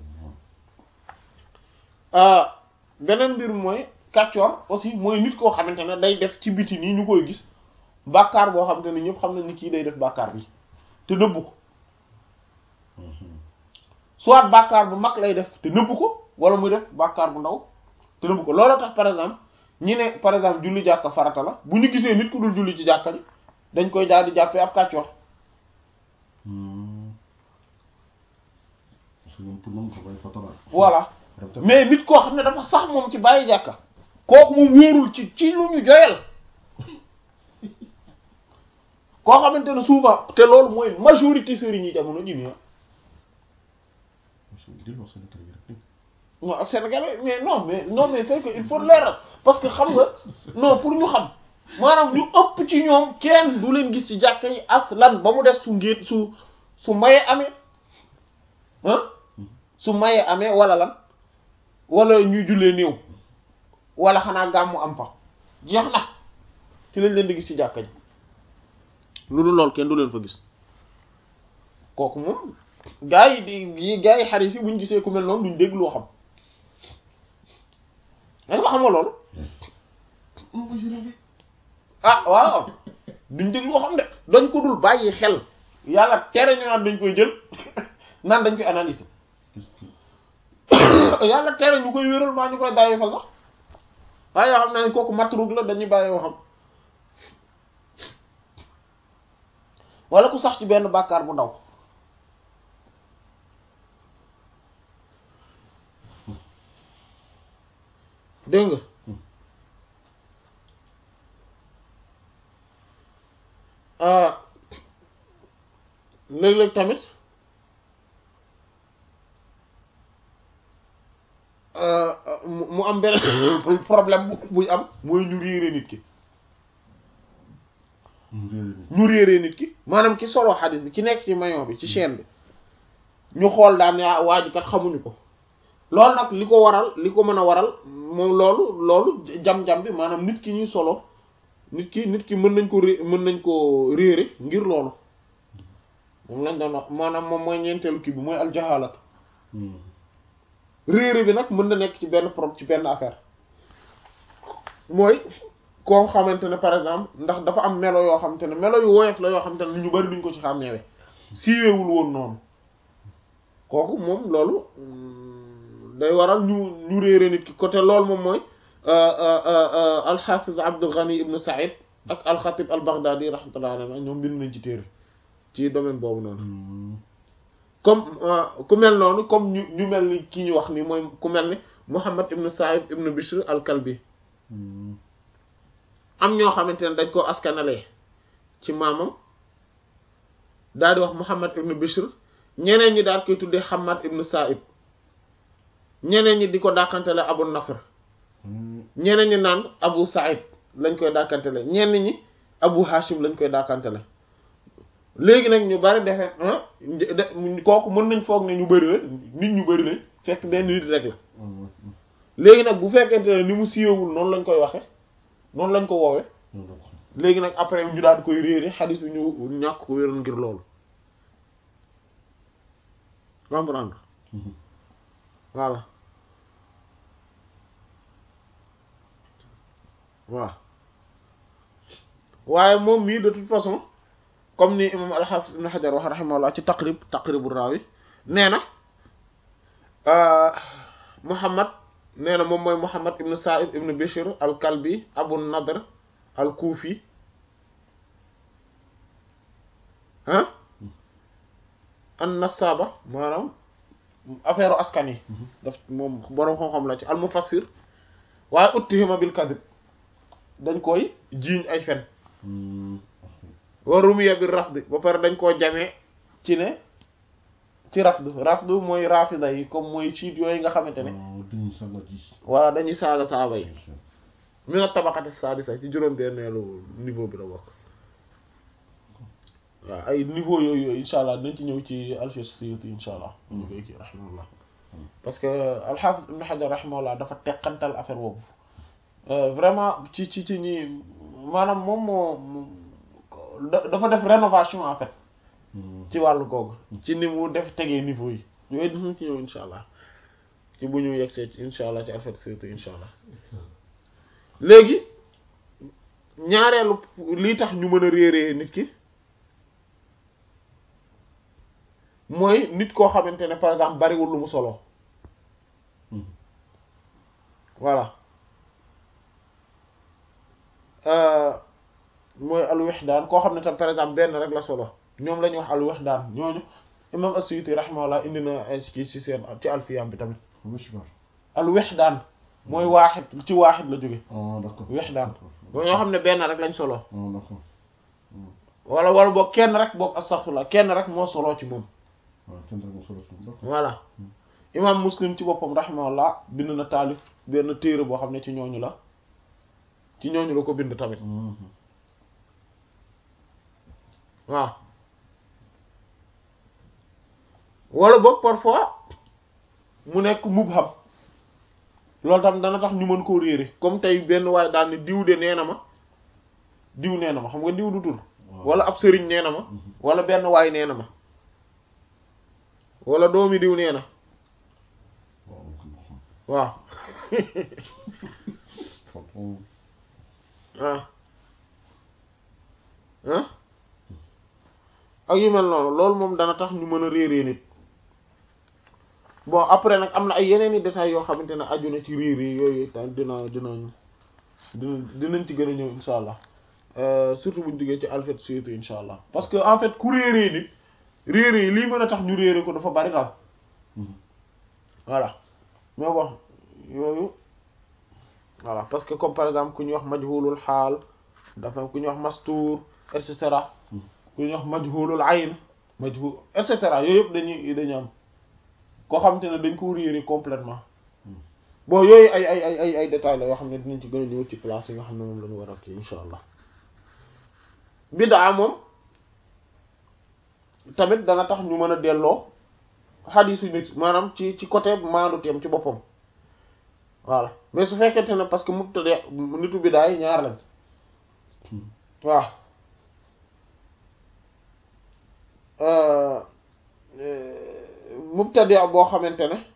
beneen mbir mooy kàccoor aussi mooy nit koo xamante ne day def ci biti nii ñu koy gis bàkkaar boo xamante ne ñëpp xam nañ ni kii day def bàkkaar bi te nëbbu ko soit bàkkaar bu mag lay def te nëbbu ko wala muy def bàkkaar bu ndaw te nëbbu ko loolu tax par exemple ñi ne par exemple julli jàkka farata la bu ñu gisee nit ku dul julli ci jàkka ji dañ koy daal di jàppee ab kàccoor voilà mais nit koo xam ne dafa sax moom ci bàyyi jàkka kooku moom wóorul ci ci lu ñu joyal koo xamante ne souvent te loolu mooy majorité sëriñ yi jamono ji nii non ak sénégalais mais non mais non mais c'est que il faut leeral parce que xam nga non pour ñu xam maanaam ñu ëpp ci ñoom kenn du leen gis ci jàkka yi aslan ba mu des su ngéet su su maye amee ah su maye amee wala lan wala ñuy jullee néew wala xanaa gàmmu am fa jeex na ci lañ leen di gis ci jàkka ji lu dul lool kenn du leen fa gis kooku moom gaa yi di gaa yi xaris yi buñ gisee ku mel noonu duñ dégg loo xam dañ ko xamoo loolu ah waaw duñ dégg loo xam de dañ ko dul bàyyi xel yàlla tere ñu naan dañ koy jël naan dañ koy analyser yàlla tere ñu koy wéral maa ñu koy bàyyi fa sax waaye yoo xam ne kooku matrug la dañuy bàyyi waxam wala ku sax ci benn bàkkaar bu ndaw dégg nga léeg-léeg tamit mu am benn problème buy am mooy ñu réere nit ki ñu réere nit ki maanaam ki solo xadis bi ki nekk ci maillon bi ci chaîne bi ñu xool daan yaa waa ji kat xamuñu ko loolu nag li ko waral li ko mën a waral moom loolu loolu jam-jam bi maanaam nit ki ñuy solo nit ki nit ki mën nañ ko ré mën nañ ko réere ngir loolu moom lañ doon wax maanaam moom mooy ñeenteelu kii bi mooy aljahalatu réere bi nag mën na nekk ci benn problème ci benn affaire mooy koo xamante ne par exemple ndax dafa am melo yoo xamante ne melo yu woyof la yoo xamante ne ñu bari duñ ko ci xàmmeewe siiweewul woon noonu kooku moom loolu day waral ñu ñu réere nit ki côté loolu moom mooy alxafiz Abdul Ghani ibn Saïd ak al-Khatib al-Baghdadi rahmatullah alayhi ñoom bind nañ ci téere ci domaine boobu noonu comme ku mel noonu comme ñu ñu mel ni ki ñu wax ni mooy ku mel ni Muhammad ibn Sa'ib ibn Bishr al-Kalbi am ñoo xamante ne dañ koo askanalee ci maamam daal di wax Muhammad ibn Bishr ñeneen ñi daal koy tuddee Hammad ibn Sa'ib ñeneen ñi di ko dàkkantele Abu Nasr ñeneen ñi naan Abu Sa'id lañ koy dàkkantele ñenn ñi Abu Hashim lañ koy dàkkantele léegi nag ñu bari defe kooku mën nañ foog ne ñu bari la nit ñu bari lañ fekk benn nit rek la léegi nag bu fekkente ne ni mu siiwewul noonu lañ koy waxe noonu lañ ko woowe léegi nag après ñu daal di koy réere xadis bi ñu ñàkk ko wéral ngir loolu comprendre voilà waaw waaye moom mii de toute façon comme ni imam al-Hafiz ibn Hajar wax rahimahullah ci taqrib taqribu raawi nee na Muhammad nee na moom mooy Muhammad ibn Sa'id ibn Bishr al-Kalbi Abu Nadr al-Kufi ah an-Nassaba maanaam affaire askan yi daf moom boroom xam-xam la ci al-Mufassir waaye uttihima bil kadhib dañ koy jiiñ ay fen wa rumiya bil rafd ba pare dañ koo jamee ci ne ci rafd rafd mooy rafida yi comme mooy siit yooyu nga xamante ne voilà dañuy saaga saaba yi mi na tabaqati sadisa ci juróom-benneelu niveau bi la bokk waaw ay niveau yooyu yooyu insha allah dañ ci ñëw ci alfiya Suyuti insha allah ñu koy kii rahimahullah parce que al-Hafiz ibn Hajar rahimahullah dafa teqantal affaire boobu vraiment ci ci ci ñi maanaam moom moo dafa def rénovation en fait ci wàllu googu ci ni mu def tegee niveau yi yooyu dinañ ci ñëw insha allah ci bu ñu yegsee insha allah ci alfiya Suyuti insha allah léegi ñaareelu lii tax ñu mën a réeree nit ki mooy nit koo xamante ne par exemple bariwul lu mu solo voilà mooy al-Wihdaan koo xam ne tam par exemple benn rek la solo ñoom la ñuy wax al-Wihdaan ñooñu imam as-Suyuti rahimahullah indi na ay ci ci seen ci alfiyam bi tamit al-Wihdaan mooy waaxid ci waaxid la jóge Wihdaan mooy ñoo xam ne benn rek lañ solo wala wala boog kenn rek boog astaghfirullah kenn rek moo solo ci moom voilà imam muslim ci boppam rahimahullah bind na taalif benn téere boo xam ne ci ñooñu la ci ñooñu la ko bind tamit waaw wala boog parfois mu nekk mubham loolu tam dana tax ñu mën koo réere comme tey benn waaye daal ne diw de nee na ma diw nee na ma xam nga diw du tur wala ab sëriñ nee na ma wala benn waay nee na ma wala doomi diw nee na waaw ah ah ak yu mel noonu loolu moom dana tax ñu mën a réeree nit bon après nag am na ay yeneen i détails yoo xamante ne aju na ci réeree yooyu dina dinañ dina dinañ ci gën a ñëw insha allah surtout buñ duggee ci alfet surtout insha allah parce que en fait ku réeree nit réeree lii mën a tax ñu réere ko dafa bari daal voilà mais bon yooyu voilà parce que comme par exemple ku ñuy wax majhulul xaal dafa ku ñuy wax mastuur et cetera ku ñuy wax majhulul ayn majhul et cetera yooyu yëpp dañuy dañu am koo xamante ne dañ ko réere complètement bon yooyu ay ay ay ay ay détails la yoo xam ne dinañ ci gën a ñëw ci place yi nga xam ne moom la ñu war a kii insha allah biddaa moom tamit dana tax ñu mën a delloo xadiisu nit maanaam ci ci côté maandu teem ci boppam voilà mais su fekkente ne parce que mubtadi nitu biddaa yi ñaar lañ waaw mubtadi boo xamante ne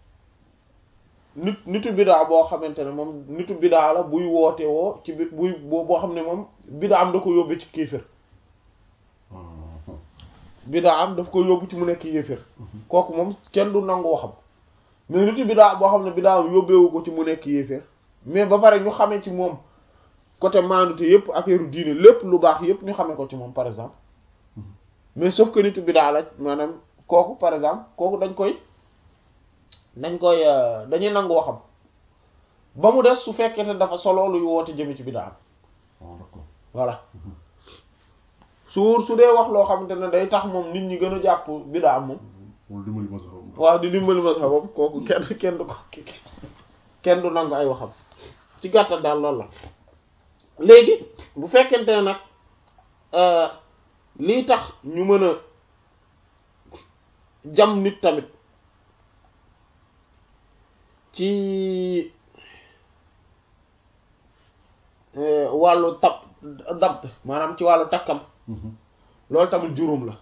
nit nitu biddaa boo xamante ne moom nitu biddaa la buy woote woo ci bi buy boo xam ne moom biddaa am da ko yóbbu ci kéefër biddaa am daf ko yóbbu ci mu nekk yéefër kooku moom kenn du nangu waxam mais nitu biddaa boo xam ne biddaa am yóbbeewu ko ci mu nekk yéefër mais ba pare ñu xamee ci moom côté maandute yëpp affaire diine lépp lu baax yëpp ñu xamee ko ci moom par exemple mais sauf que nitu bidaa la maanaam kooku par exemple kooku dañ koy dañ koy dañuy nangu waxam ba mu des su fekkee te dafa solo luy woote jëme ci bidaa voilà su su dee wax loo xamante ne day tax moom nit ñi gën a jàpp bidaa moom waaw di dimbali mazhabam kooku kenn kenn du ko kenn du nangu ay waxam ci gàttal daal loolu la léegi bu fekkente ne nag lii tax ñu mën a jam nit tamit ci wàllu tab dabt maanaam ci wàllu takkam loolu tamit juróom la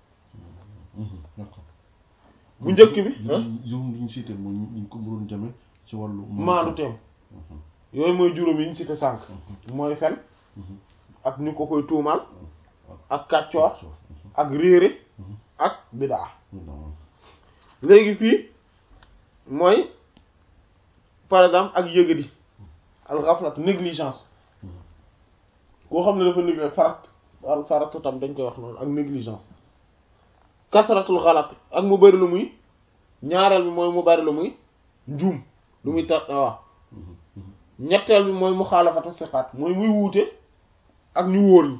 bu njëkk bi juróom li ñu cité mooy ñu ko mënoon jame ci wàllu maanu teem yooyu mooy juróom yi ñu cité sànq mooy fen ak ñu ko koy tuumaal ak kàccoor ak réere ak bidaa léegi fii mooy par exemple ak yëgadi al ghaflat négligence koo xam ne dafa négligence farat al faratu tam dañ koy wax noonu ak négligence kasratul xalat ak mu bari lu muy ñaareel bi mooy mu bari lu muy njuum lu muy tar waaw ñetteel bi mooy mu xaalafatu siqaat mooy muy wuute ak ñu wóor ñi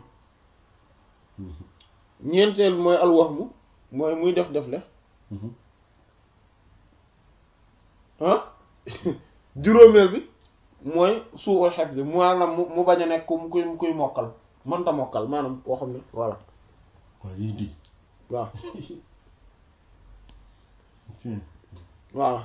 ñeenteel bi mooy alwahmu mooy muy def def le ah juróomeel bi mooy suul xef bi maanaam mu mu bañ a nekk ku kuy kuy mokkal mënta mokkal maanaam koo xam ne voilà waaw lii di waaw voilà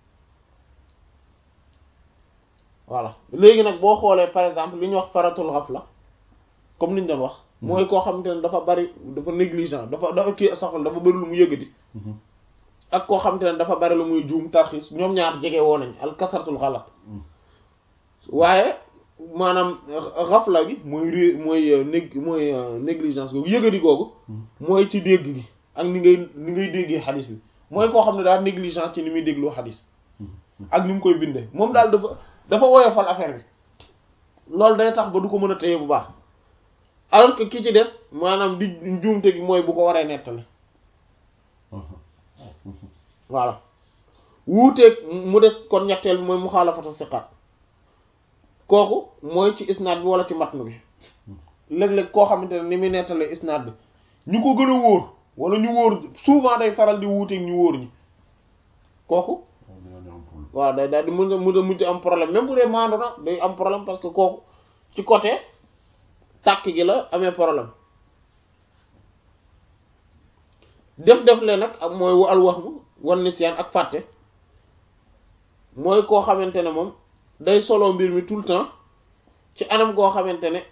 voilà léegi nag boo xoolee par exemple li ñuy wax faratul ghafla comme ni ñu doon wax mooy koo xamante ne dafa bari dafa négligent dafa dafa kii saxal dafa bari lu mu yëgadi ak koo xamante ne dafa bari lu muy juum tarxiis ñoom ñaar jege woo nañ al kasratul xalat waaye maanaam ghafla gi mooy ré mooy nég mooy négligence googu yëgadi googu mooy ci dégg gi ak ni ngay ni ngay déggee xadis bi mooy koo xam ne daal négligence ci ni muy dégloo xadis ak ni mu koy bindee moom daal dafa dafa woyofal affaire bi loolu day tax ba du ko mën a téye bu baax alors que ki ci des maanaam di njuumte gi mooy bu ko waree nettali voilà wuuteeg mu des kon ñetteel bi mooy mu xaalafatu siqaat kooku mooy ci isnaad bi wala ci matn bi léeg-léeg koo xamante ne ni muy nettalee isnaad bi ñu ko gën a wóor wala ñu wóor souvent day faral di wuuteeg ñu wóor ñi kooku waaw day daal di mën a mën a mujj am problème même bu dee maandu na day am problème parce que kooku ci côté tàkk gi la amee problème def def le nag ak mooy al wax mu wan nisyaan ak fàtte mooy koo xamante ne moom day solo mbir mi tout le temps ci anam koo xamante ne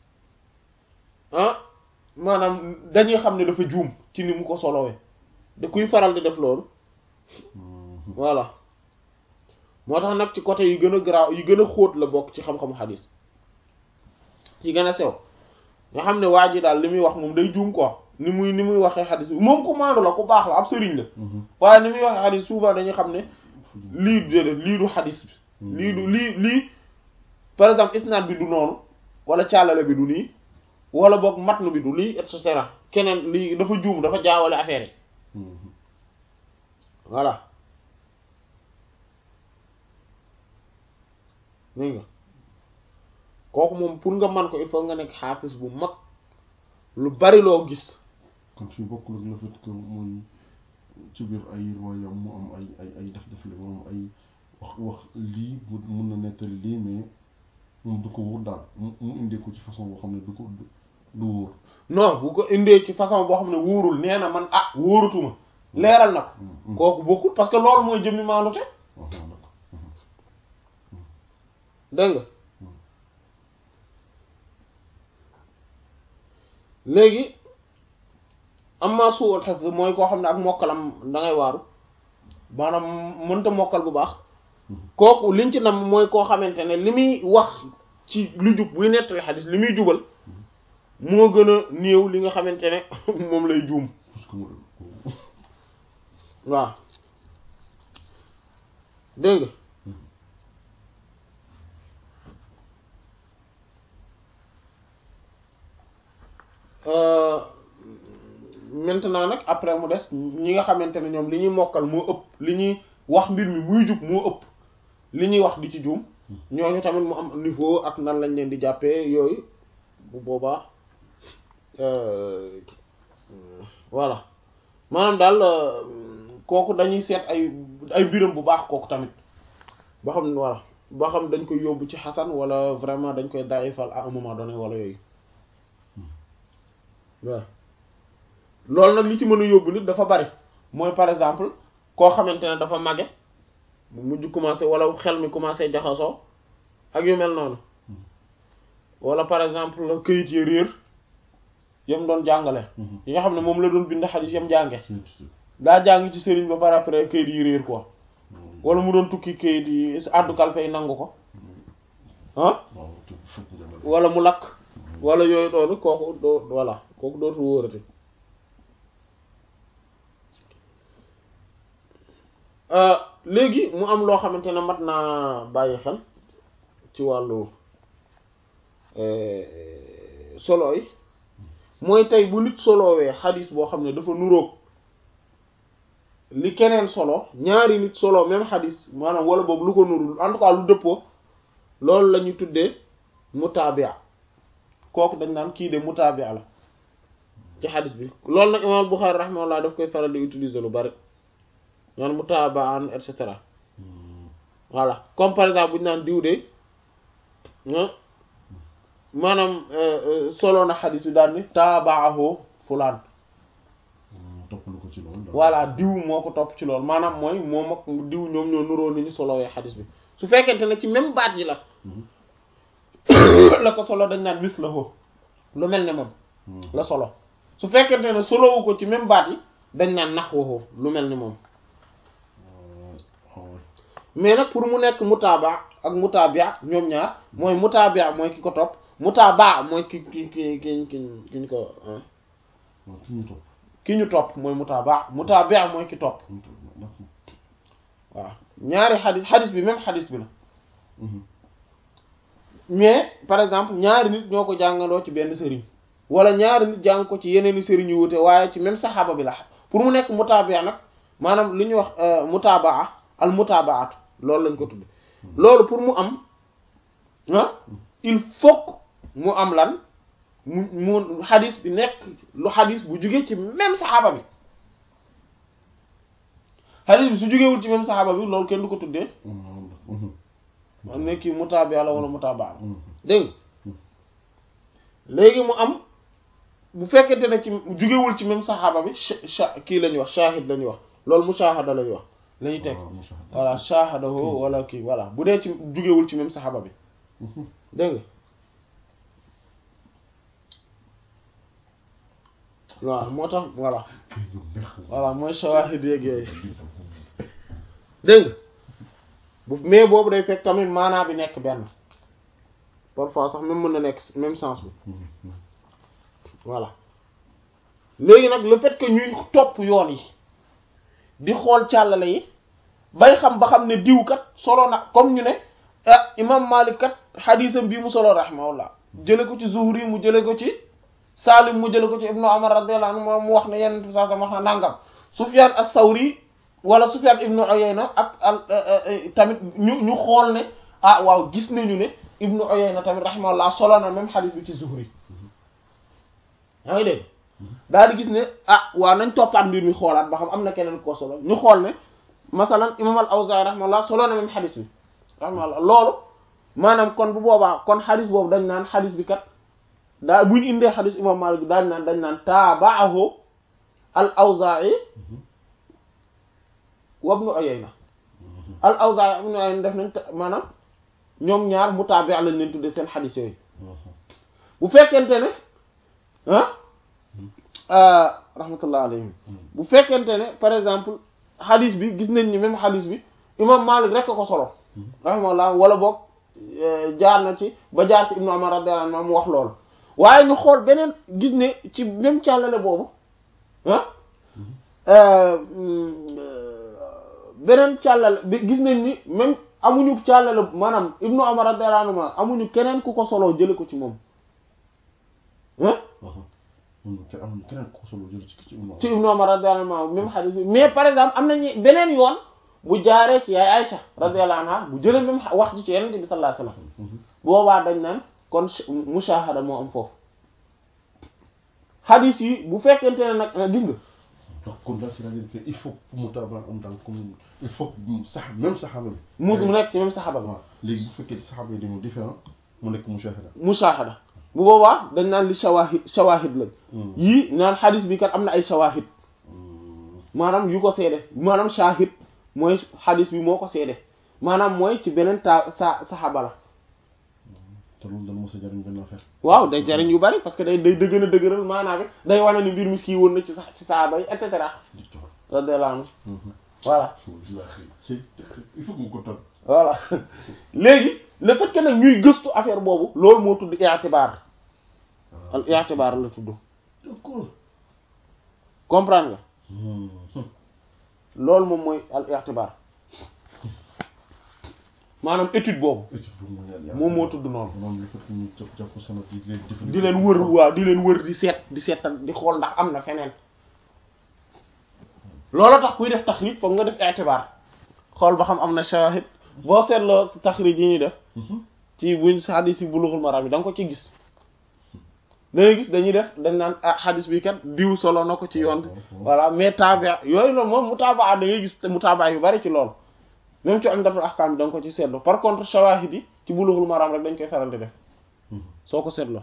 ah maanaam dañuy xam ne dafa juum ci ni mu ko solowee da kuy faral di def loolu voilà moo tax nag ci côté yi gën a garaaw yi gën a xóot la bokk ci xam-xamu xadis yi gën a sew nga xam ne waa ji daal li muy wax moom day juum quoi ni muy ni muy waxee xadis bi moom ku maandu la ku baax la ab sëriñ la waaye ni muy waxee xadis souvent dañuy xam ne lii déedéet lii du xadis bi lii du lii lii par exemple isnaad bi du noonu wala càllale bi du nii wala boog matnu bi du lii et cetera keneen lii dafa juum dafa jaawale affaire yi voilà dégg nga kooku moom pour nga man ko il faut nga nekk xaafis bu mag lu bari loo gis kon fi bokkul ak le fait que muy ci biir ay riwaayam mu am ay ay ay def def la moom ay wax wax lii mun na nettali lii mais moom du ko wóor daal mu mu indee ko ci façon boo xam ne du ko du wóor non bu ko indee ci façon boo xam ne wóorul nee na man ah wóoratuma leeral na ko kooku bokkul parce que loolu mooy jëmmi maandute dégg nga léegi am maa suul xef mooy koo xam ne ak mokkalam da ngay waaru maanaam mënta mokkal bu baax kooku liñ ci nam mooy koo xamante ne li muy wax ci lu jub buy nettali xadis li muy jubal moo gën a néew li nga xamante ne moom lay juum waaw dégg nga après mu des ñi nga xamante ne ñoom li ñuy mokkal moo ëpp li ñuy wax mbir mi muy jub moo ëpp li ñuy wax di ci juum ñooñu tamit mu am niveau ak nan lañ leen di jàppee yooyu bu boobaa voilà maanaam daal kooku dañuy seet ay ay biram bu baax kooku tamit ba xam voilà ba xam dañ koy yóbbu ci xasan wala vraiment dañ koy daayifal à un moment donné wala yooyu waaw loolu nag li ci mën a yóbbu nit dafa bari mooy par exemple koo xamante ne dafa màgge mu mujj commencé wala xel mi commencé jaxasoo ak yu mel noonu wala par exemple këyit yi réer yam doon jàngale yi nga xam ne moom la doon bind xadis yam jànge daa jàng ci sëriñ ba par après këyit yi réer quoi wala mu doon tukki këyit yi àddu kalpe yi nangu ko ah wala mu lakk wala yooyu doonu kooku doo voilà kooku dootu wóorati léegi mu am loo xamante ne mat naa bàyyi xel ci wàllu solo yi mooy tey bu nit solowee xadis boo xam ne dafa nuroog li keneen solo ñaari nit solo même xadis maanaam wala boobu lu ko nurul en tout cas lu dëppoo loolu la ñu tuddee mutaabia kooku dañ naan kii de mutaabia la ci xadis bi loolu nag imaam Buxaari rahimahullah daf koy faral di utiliser lu bari naan mutaabaan et cetera voilà comme par exemple bu ñu naan diw de maanaam solo na xadis bi daal ni taabaahu fulaan toppal ko ci loolu voilà diw moo ko topp ci loolu maanaam mooy moom ak diw ñoom ñoo nuroo ni ñu solowee xadis bi su fekkente ne ci même baat yi la la ko solo dañ naan mis la ko lu mel ne moom la solo su fekkente ne solowu ko ci même baat yi dañ naan nax waxoo lu mel ni moom mais nag pour mu nekk mutaaba ak mutaabia ñoom ñaar mooy mutaabia mooy ki ko topp mutaaba mooy ki ki ki ki ki ki ñu ko ki ñu topp ki ñu topp mooy mutaaba mutaabia mooy ki topp waaw ñaari xadis xadis bi même xadis bi la mais par exemple ñaari nit ñoo ko jàngandoo ci benn sëriñ wala ñaari nit jàng ko ci yeneeni sëriñ yu wute waaye ci même saxaaba bi la pour mu nekk mutaabia nag maanaam li ñuy wax mutaabaa al mutaabaatu loolu lañ ko tudd loolu pour mu am ah il faut mu am lan mu mu xadis bi nekk lu xadis bu jugee ci même saxaaba bi xadis bi su jugewul ci même saxaaba bi loolu kenn du ko tuddee am ne kii mutaabia la wala mutaabaa la dégg nga léegi mu am bu fekkente ne ci jugewul ci même saxaaba bi kii la ñuy wax shahid la ñuy wax loolu mushahada la ñuy wax la ñuy teg voilà shahadahu wala kii voilà bu dee ci jugewul ci même saxaaba bi dégg nga waaw moo tax voilà voilà mooy shawahid yeeg yooyu dégg nga bu mais boobu day fekk tamit maanaa bi nekk benn parfois sax même mën na nekk même sens bi voilà léegi nag le fait que ñuy topp yoon yi di xool càllale yi bay xam ba xam ne diw kat solo na comme ñu ne ah imam Malik kat xadiisam bii mu solo rahimahullah jële ko ci Zuhri mu jële ko ci Salim mu jële ko ci Ibnu Umar radiyallahu anhu moom mu wax ne yenn bi saa sam wax na nangam Sufyan as-Sawri wala Sufyan ibnu Uyayna ak al tamit ñu ñu xool ne ah waaw gis nañu ne ibnu Uyayna tamit rahimahullah solo na même xadiis bi ci Zuhri yaa ngi dégg daal di gis ne ah waa nañ toppaat mbir mi xoolaat ba xam am na keneen ko solo ñu xool ne masalan imam al Awzaa'i rahimahullah solo na même xadis bi rahimahullah loolu maanaam kon bu boobaa kon xadis boobu dañ naan xadis bi kat daa buñ indee xadis imam Maalik bi daañ naan dañ naan taaba'ahu al Awzaa'i wa ibnu Uyayna al Awzaa'i ibnu Uyayna def nañ maanaam ñoom ñaar mutaabi' lañ leen tuddee seen xadis yooyu bu fekkente ne ah rahmatullah alayhim bu fekkente ne par exemple xadis bi gis nañ ni même xadis bi imam Malik rek ko solo rahimahullah wala boog jaar na ci ba jaar ci Ibnu Umar radiyallahu anhu mu wax loolu waaye ñu xool beneen gis ne ci même càllale boobu ah beneen càllale bi gis nañ ni même amuñu càllale maanaam Ibnu Umar radiyallahu anhu amuñu keneen ku ko solo jële ko ci moom te am keneen ko solo jël ci ci Ibnu ci Ibnu Umar radiyallahu anhu même xadis bi mais par exemple am nañu beneen yoon bu jaaree ci yaay Aïcha radiyallahu anha bu jëlee même wax ji ci Yonent bi sallallahu alayhi wasallam boobaa dañ naan kon mushahada moo am foofu xadis yi bu fekkente ne nag gis nga donc kon daal c'est-à-dire que il faut mu taaba am daal comme il faut sax même saxaaba bi mu mu nekk ci même saxaaba bi waaw léegi bu fekkee saxaaba yi dañoo différent mu nekk mushahada mushahada bu boobaa dañ naan li shawahid shawahid lañ yii naan xadis bi kat am na ay shawahid maanaam yu ko seede maanaam shahid mooy xadis bi moo ko seede maanaam mooy ci beneen ta sa saxaaba la te loolu dana mos a jariñ benn affaire waaw day jariñ yu bari parce que day day dëgën a dëgëral maanaam day wane ni mbir mi sii woon na ci sax ci saxaaba yi et cetera radiyallahu anhu voilà il faut que mu ko toll voilà léegi le fait que nag ñuy gëstu affaire boobu loolu moo tudd i'tibar al i'tibar la tudd d'accord comprendre nga loolu moom mooy al i'tibar maanaam étude boobu moom moo tudd noonu moom li fekk ñu jàpp jàpp sanad yi di leen jëfandikoo di leen wër waaw di leen wër di seet di seetal di xool ndax am na feneen loolu tax kuy def taxrij foog nga def i'tibar xool ba xam am na shahid boo seetloo taxrij yi ñuy def ci buñ xadis yi Bulughul Maram yi da nga ko ci gis dangay gis dañuy def dañ naan ah xadis bi kat diw solo na ko ci yoon voilà mais taaba yooyu loolu moom mutaabaa da ngay gis mutaabaa yu bari ci loolu même ci Umdatul Ahkam da nga ko ci seetlu par contre shawahid yi ci Bulughul Maram rek dañ koy faral di def soo ko seetloo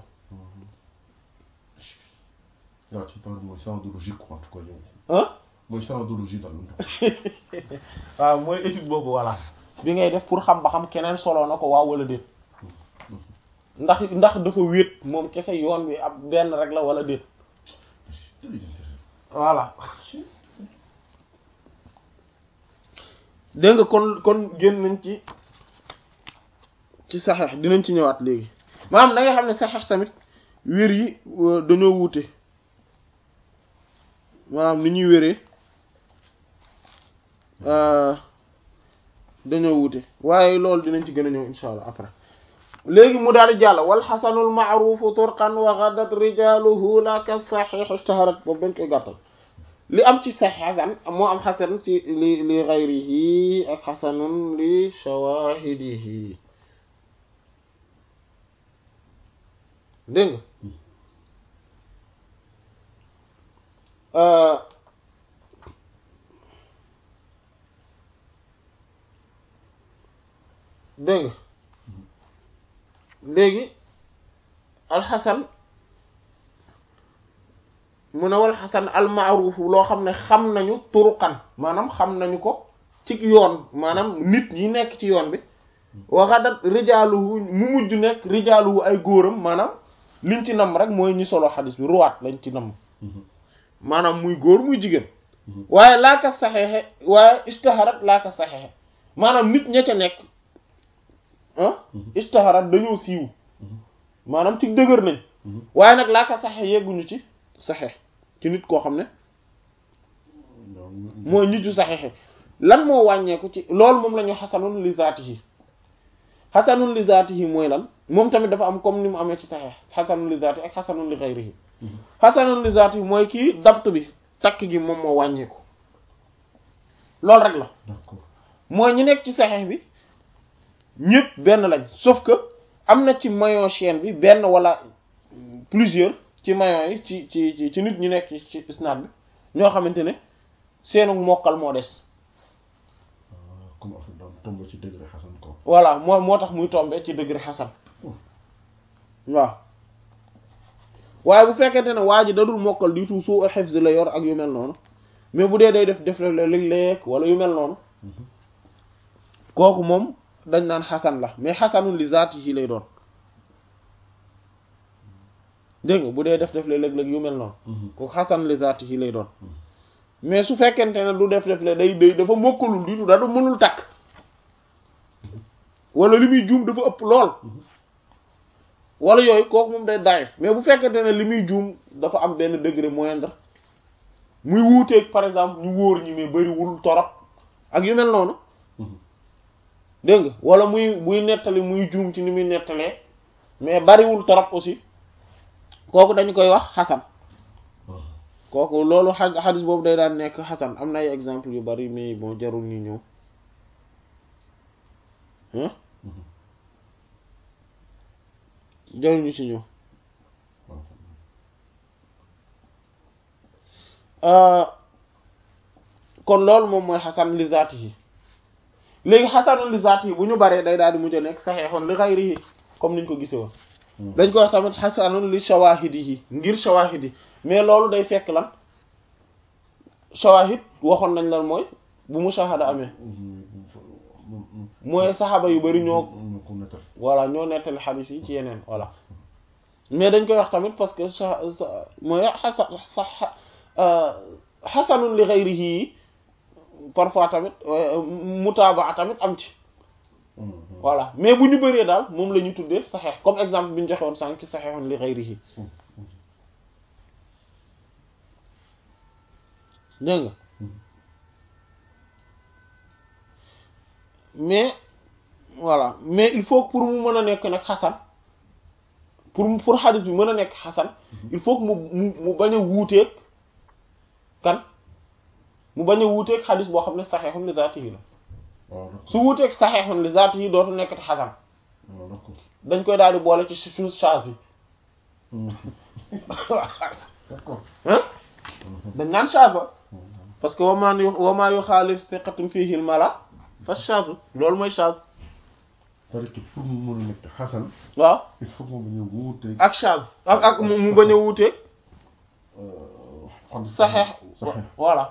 waaw ci parle mooy sanadologie quoi en tout cas yow ah mooy sanadologie daal waaw mooy étude boobu voilà bi ngay def pour xam ba xam keneen solo na ko waaw wala déet ndax ndax dafa wéet moom kese yoon bi ab benn rek la wala déet voilà dégg nga kon kon génn nañ ci ci saxeex dinañ ci ñëwaat léegi maanaam da nga xam ne saxeex tamit wér yi dañoo wuute maanaam ni ñuy wéree dañoo wuute waaye loolu dinañ ci gën a ñëw insha allah après léegi mu daal di jàll wal xasanul maarufu turqan wa ghadat rijaluhu la ka saxiix ishtaharat boobu dañ koy gàttal li am ci saxiix xasan moo am xasan ci li li gayrihi ak xasanun li shawahidihi dégg nga dégg nga léegi alxasan mu ne wal xasan almaaruuf loo xam ne xam nañu turuqan maanaam xam nañu ko ci yoon maanaam nit ñi nekk ci yoon bi waxadat rijaaluhu mu mujj nekk rijaaluhu ay góoram maanaam liñ ci nam rek mooy ñi solo xadis bi ruwaat lañ ci nam maanaam muy góor muy jigéen waaye laaka saxeexe waaye istaharat laaka saxeexe maanaam nit ña ca nekk ah istaharat dañoo siiw maanaam ci dëgër nañ waaye nag laaka saxe yegguñu ci saxe ci nit koo xam ne mooy nit yu saxexe lan moo wàññeeku ci loolu moom la ñu xasanun li zaatihi xasanun li zaatihi mooy lan moom tamit dafa am comme ni mu amee ci saxe xasanun li zaatihi ak xasanun li xayrihi xasanun li zaatihi mooy kii dabt bi takk gi moom moo wàññeeku loolu rek la mooy ñi nekk ci saxe bi ñëpp benn lañ sauf que am na ci maillon chaîne bi benn wala plusieurs ci maillon yi ci ci ci nit ñu nekk ci ci isnaad bi ñoo xamante ne seenu mokkal moo des comme affaire daan tombé ci degré xasan ko voilà moo moo tax muy tombé ci degré xasan waaw waaye bu fekkente ne waa ji dadul mokkal du tout suu hifz la yor ak yu mel noonu mais bu dee day def def la léeg-léeg wala yu mel noonu kooku moom dañ naan xasan la mais xasanul li zaatihi lay doon dégg nga bu dee def def la léeg-léeg yu mel noonu kooku xasan li zaatihi lay doon mais su fekkente ne du def def la day day dafa mokkalul du tout da du mënul takk wala li muy juum dafa ëpp lool wala yooyu kooku moom day daif mais bu fekkente ne li muy juum dafa am benn degré moindre muy wuuteeg par exemple ñu wóor ñi mais bariwul torop ak yu mel noonu dégg nga wala muy buy nettali muy juum ci ni muy nettalee mais bariwul torop aussi kooku dañu koy wax xasan kooku loolu xa xadis boobu day daan nekk xasan am na ay exemple yu bari mais bon jarul ñu ñëw hein jarul ñu ci ñëw kon loolu moom mooy xasan li zaatihi léegi xasanun li zaatihi bu ñu baree day daal di mujj a nekk saxeexoon li xayrihi comme niñ ko gisee woon dañ ko wax tamit xasanun li shawahidihi ngir shawahidi mais loolu day fekk lan shawahid waxoon nañ lan mooy bu mushahada amee mooy saxaaba yu bari ñoo voilà ñoo nettali xadiis yi ci yeneen voilà mais dañ koy wax tamit parce que sa mooy xasan sax xasanun li xayrihi parfois tamit mutaabaa tamit am ci voilà mais bu ñu bëree daal moom la ñu tuddee saxeex comme exemple bi ñu joxe woon sànq ci saxeexoon li xayrihi dégg nga mais voilà mais il faut que pour mu mën a nekk nag xasan pour pour xadis bi mën a nekk xasan il faut que mu mu mu bañ a wuuteeg kan mu bañ a wuuteeg xadis boo xam ne saxeexun li zaatihi la su wuuteeg saxeexun li zaatihi dootu nekkati xasan dañ koy daal di boole ci chose charge yi hein dañ naan charge parce que wamaan yu wamaa yu xaalif siqatum fiihil mala fa charge loolu mooy charge parce que pour mu mën a nekk xasan waaw il faut mu bañ a wuuteeg ak charge ak ak mu bañ a wuuteeg saxeex voilà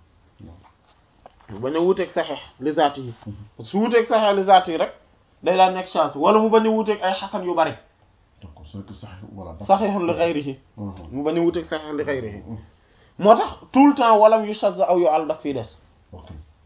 mu bañ a wuuteeg saxeex li zaati yi su wuuteeg saxeex li zaati yi rek day daan nekk charge wala mu bañ a wuuteeg ay xasan yu bari d'accord c'est que sax voilà saxeexun li xayrihi mu bañ a wuuteeg saxeex li xayrihi moo tax tout le temps walam yu shadda aw yu àll daf fiy des ok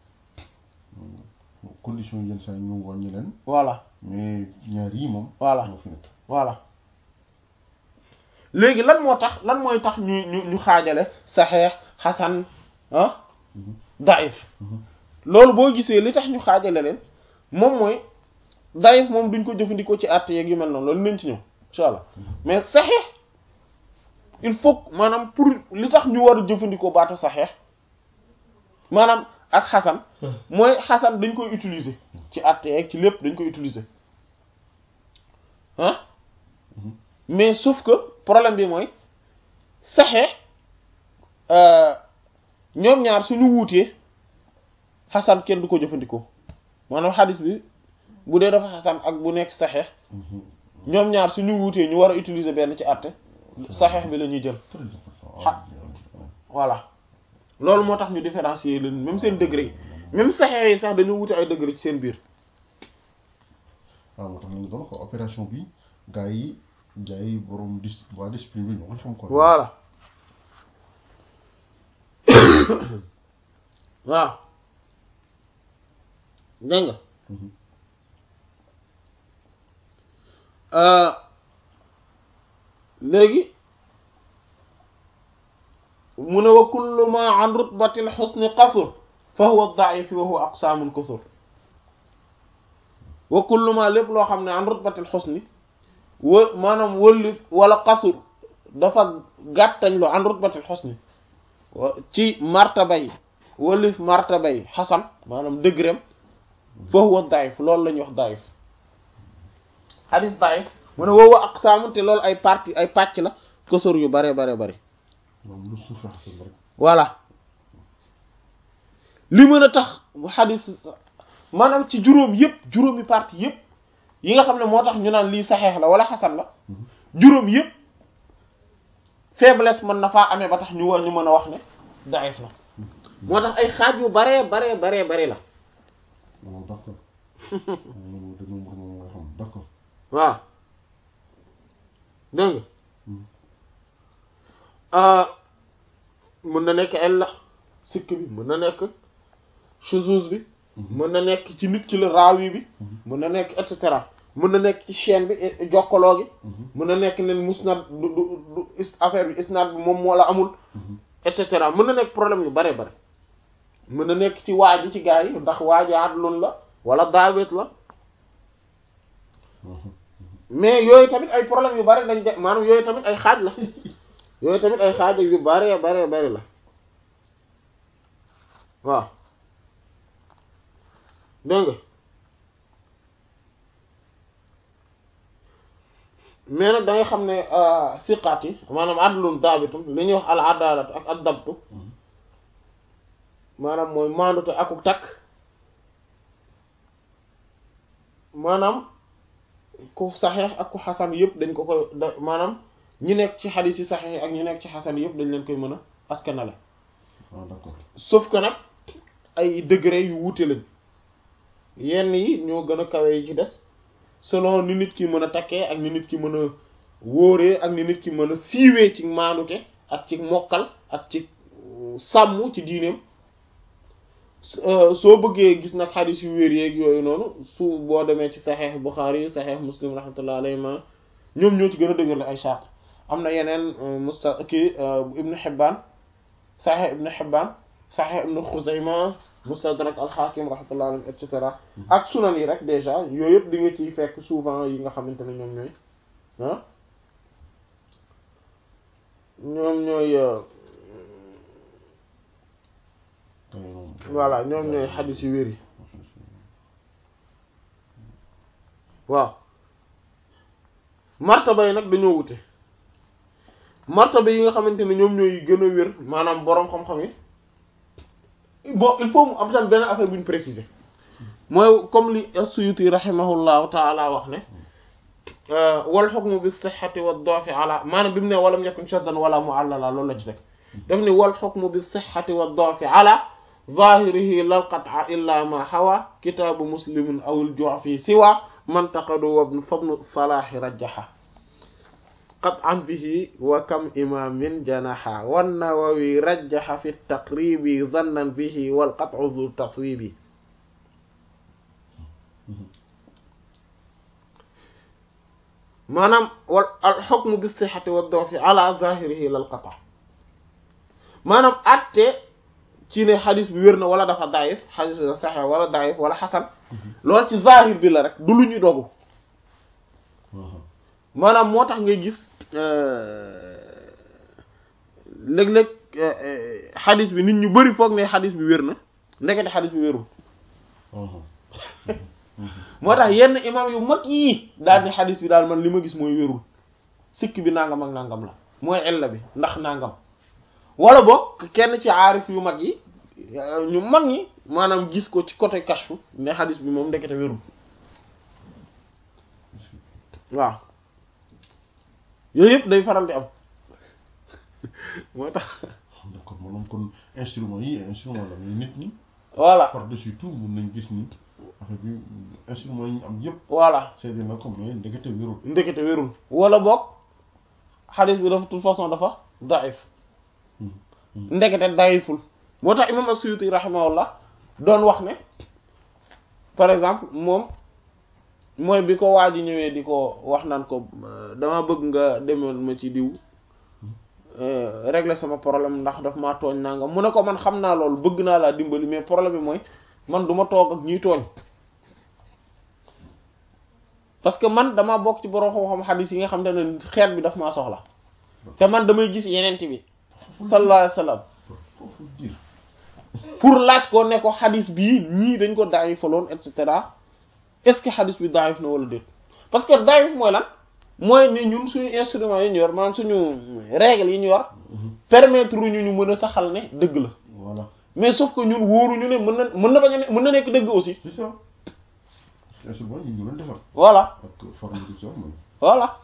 condition yenn saa yi ñu wàññi leen voilà mais ñaar yi moom voilà moo fi nekk voilà léegi lan moo tax lan mooy tax ñu ñu ñu xaajale saxeex xasan ah daif loolu boo gisee li tax ñu xaajale leen moom mooy daif moom duñ ko jëfandikoo ci àtte yeeg yu mel noonu loolu nañ ci ñëw insha allah mais saxeex il faut maanaam pour li tax ñu war a jëfandikoo baatu saxeex maanaam ak xasan mooy xasan dañ koy utiliser ci àtte yeeg ci lépp dañ koy utiliser ah mais sauf que problème bi mooy saxeex ñoom ñaar suñu wuutee xasan kenn du ko jëfandikoo maanaam xadis bi bu dee dafa xasan ak bu nekk saxeex ñoom ñaar suñu wuutee ñu war a utiliser benn ci àtte saxeex bi la ñuy jël xa voilà loolu moo tax ñu différencier leen même seen degré yi même saxeex yi sax dañu wuute ay degré ci seen biir waaw moo tax ñu doon ko opération bi gars yi gars yi borom dis waa discipline bi ñoo ko xam ko voilà waaw dégg nga léegi mu ne wa kullu ma an rutbatil xusni qasur fa huwa da'if wa huwa aqsamun kusur wa kullu ma lépp loo xam ne an rutbatil xusni wë maanaam wëllif wala qasur dafa gàttañ lu an rutbatil xusni ci martaba yi wëllif martaba yi xasan maanaam dëggrem fa huwa da'if loolu la ñuy wax da'if xadis da'if mu ne woowu aqsaamu te loolu ay partie ay pàcc la kusur yu bare bare bare moom lu suufe xasan rek voilà li mën a tax xadis maanaam ci juróom yëpp juróomi partie yëpp yi nga xam ne moo tax ñu naan lii saxeex la wala xasan la juróom yëpp faiblesse mën na faa amee ba tax ñu war ñu mën a wax ne daif la moo tax ay xaaj yu baree baree baree bari la moom d'accord moom dañoo mën moom nga xam d'accord waaw dégg nga mën na nekk ella sikk bi mën na nekk shuzuz bi mën na nekk ci nit ki la raawi bi mën na nekk et cetera mën na nekk ci chaîne bi jokkaloo gi mën na nekk ne musnad du du du affaire bi isnad bi moom moo la amul et cetera mën na nekk problème yu bare bare mën na nekk ci waaji ci gaa yi ndax waaji adlun la wala daawet la mais yooyu tamit ay problème yu bari dañ de maanaam yooyu tamit ay xaaj la yooyu tamit ay xaaj yu bare bare bare la waaw dégg nga mais nag da nga xam ne siqaat yi maanaam adlun daabitum li ñuy wax al adalat ak ad dabtu maanaam mooy maandute akuk takk maanaam ku saxeex ak ku xasan yëpp dañ ko koy maanaam ñi nekk ci xadis yi saxeex ak ñi nekk ci xasan yëpp dañ leen koy mën a askanale ah d'accord sauf que nag ay degré yu wuute lañ yenn yi ñoo gën a kawe yi ci des selon ni nit ki mën a takkee ak ni nit ki mën a wóoree ak ni nit ki mën a siiwee ci maanute ak ci mokkal ak ci sàmm ci diineem soo bëggee gis nag xadis yu wér yeeg yooyu noonu su boo demee ci saxeex Buxaari saxeex Muslim rahmatullah alayhi ma ñoom ñoo ci gën a dëgër la ay chart am na yeneen musta kii Ibnu Hibbaan saxeex Ibnu Hibbaan saxeex Ibnu Xuzayma Mustadrak al-Hakim rahmatullah alayhi et cetera ak sunan yi rek déjà yooyu yëpp di nga ciy fekk souvent yi nga xamante ne ñoom ñooy ah ñoom ñooy voilà ñoom ñooy xadis yu wér yi waaw martaba yi nag dañoo wute martaba yi nga xamante ne ñoom ñooy gën a wér maanaam boroom xam-xam yi bon il faut mu am tam benn affaire bu ñu préciser mooy comme li as-Suyuti rahimahullahu taala wax ne wal hukmu bis sihhati wad da'fi ala maanaam bi mu ne walam yakun shaddan wala mu'allala loolu la ci rek daf ni wal hukmu bis sihhati wad da'fi ala zahirihi lal qat'a illa ma hawa kitaabu muslimin aw al-ju'fi siwa man taqadu wa fabnu salaahi rajjaha qat'an bihi wa kam imaamin janaha wan nawawi rajjaha fi taqribi zannan bihi wal qat'u dhu taswibi maanaam wal al hukmu bis sihhati wad da'fi ala zahirihi lal qat'a maanaam atte ci ne xadis bi wér na wala dafa daif xadis bi saxe wala daif wala xasan loolu ci zahir bi la rek du lu ñuy dogu maanaam moo tax ngay gis léeg-léeg xadis bi nit ñu bari foog ne xadis bi wér na ndekete xadis bi wérul moo tax yenn imam yu mag yii daal di xadis bi daal man li ma gis mooy wérul sikk bi nangam ak nangam la mooy illa bi ndax nangam wala boog kenn ci aarif yu mag yi ñu mag ñi maanaam gis ko ci côté kashfu ne xadis bi moom ndekete wérul waaw yooyu yëpp day faral di am moo tax d'accord maanaam kon instrument yi instrument la mais nit ñi voilà par dessus tout mun nañ gis ni affaire bi instrument yi ñu am yëpp voilà seede na ko mais ndekete wérul ndekete wérul wala boog xadis bi dafa toute façon dafa daif ndekete dayiful moo tax imam as-Suyuti rahimahullah doon wax ne par exemple moom mooy bi ko waa ji ñëwee di ko wax naan ko dama bëgg nga demal ma ci diw régler sama problème ndax daf maa tooñ nangam mu ne ko man xam naa loolu bëgg naa laa dimbali mais problème bi mooy man du ma toog ak ñuy tooñ parce que man dama bokk ci borom xam-xam xadis yi nga xam te ne xeet bi daf maa soxla te man damay gis yeneen bi sallallahu alayhi wasallam foofu dir pour laaj ko ne ko xadis bii ñii dañ ko daayifaloon et cetera est-ce que xadis bi daayif na wala déet parce que daayif mooy lan mooy ne ñun suñu instrument yi ñu yor maanaam suñu règle yi ñu yor permettre ñu ñu mën a saxal ne dëgg la voilà mais sauf que ñun wóoruñu ne mën na mën na bañ a ne mën na nekk dëgg aussi c'est ça parce que instrument yi ñu doon defar voilà ak forme de ça mooy voilà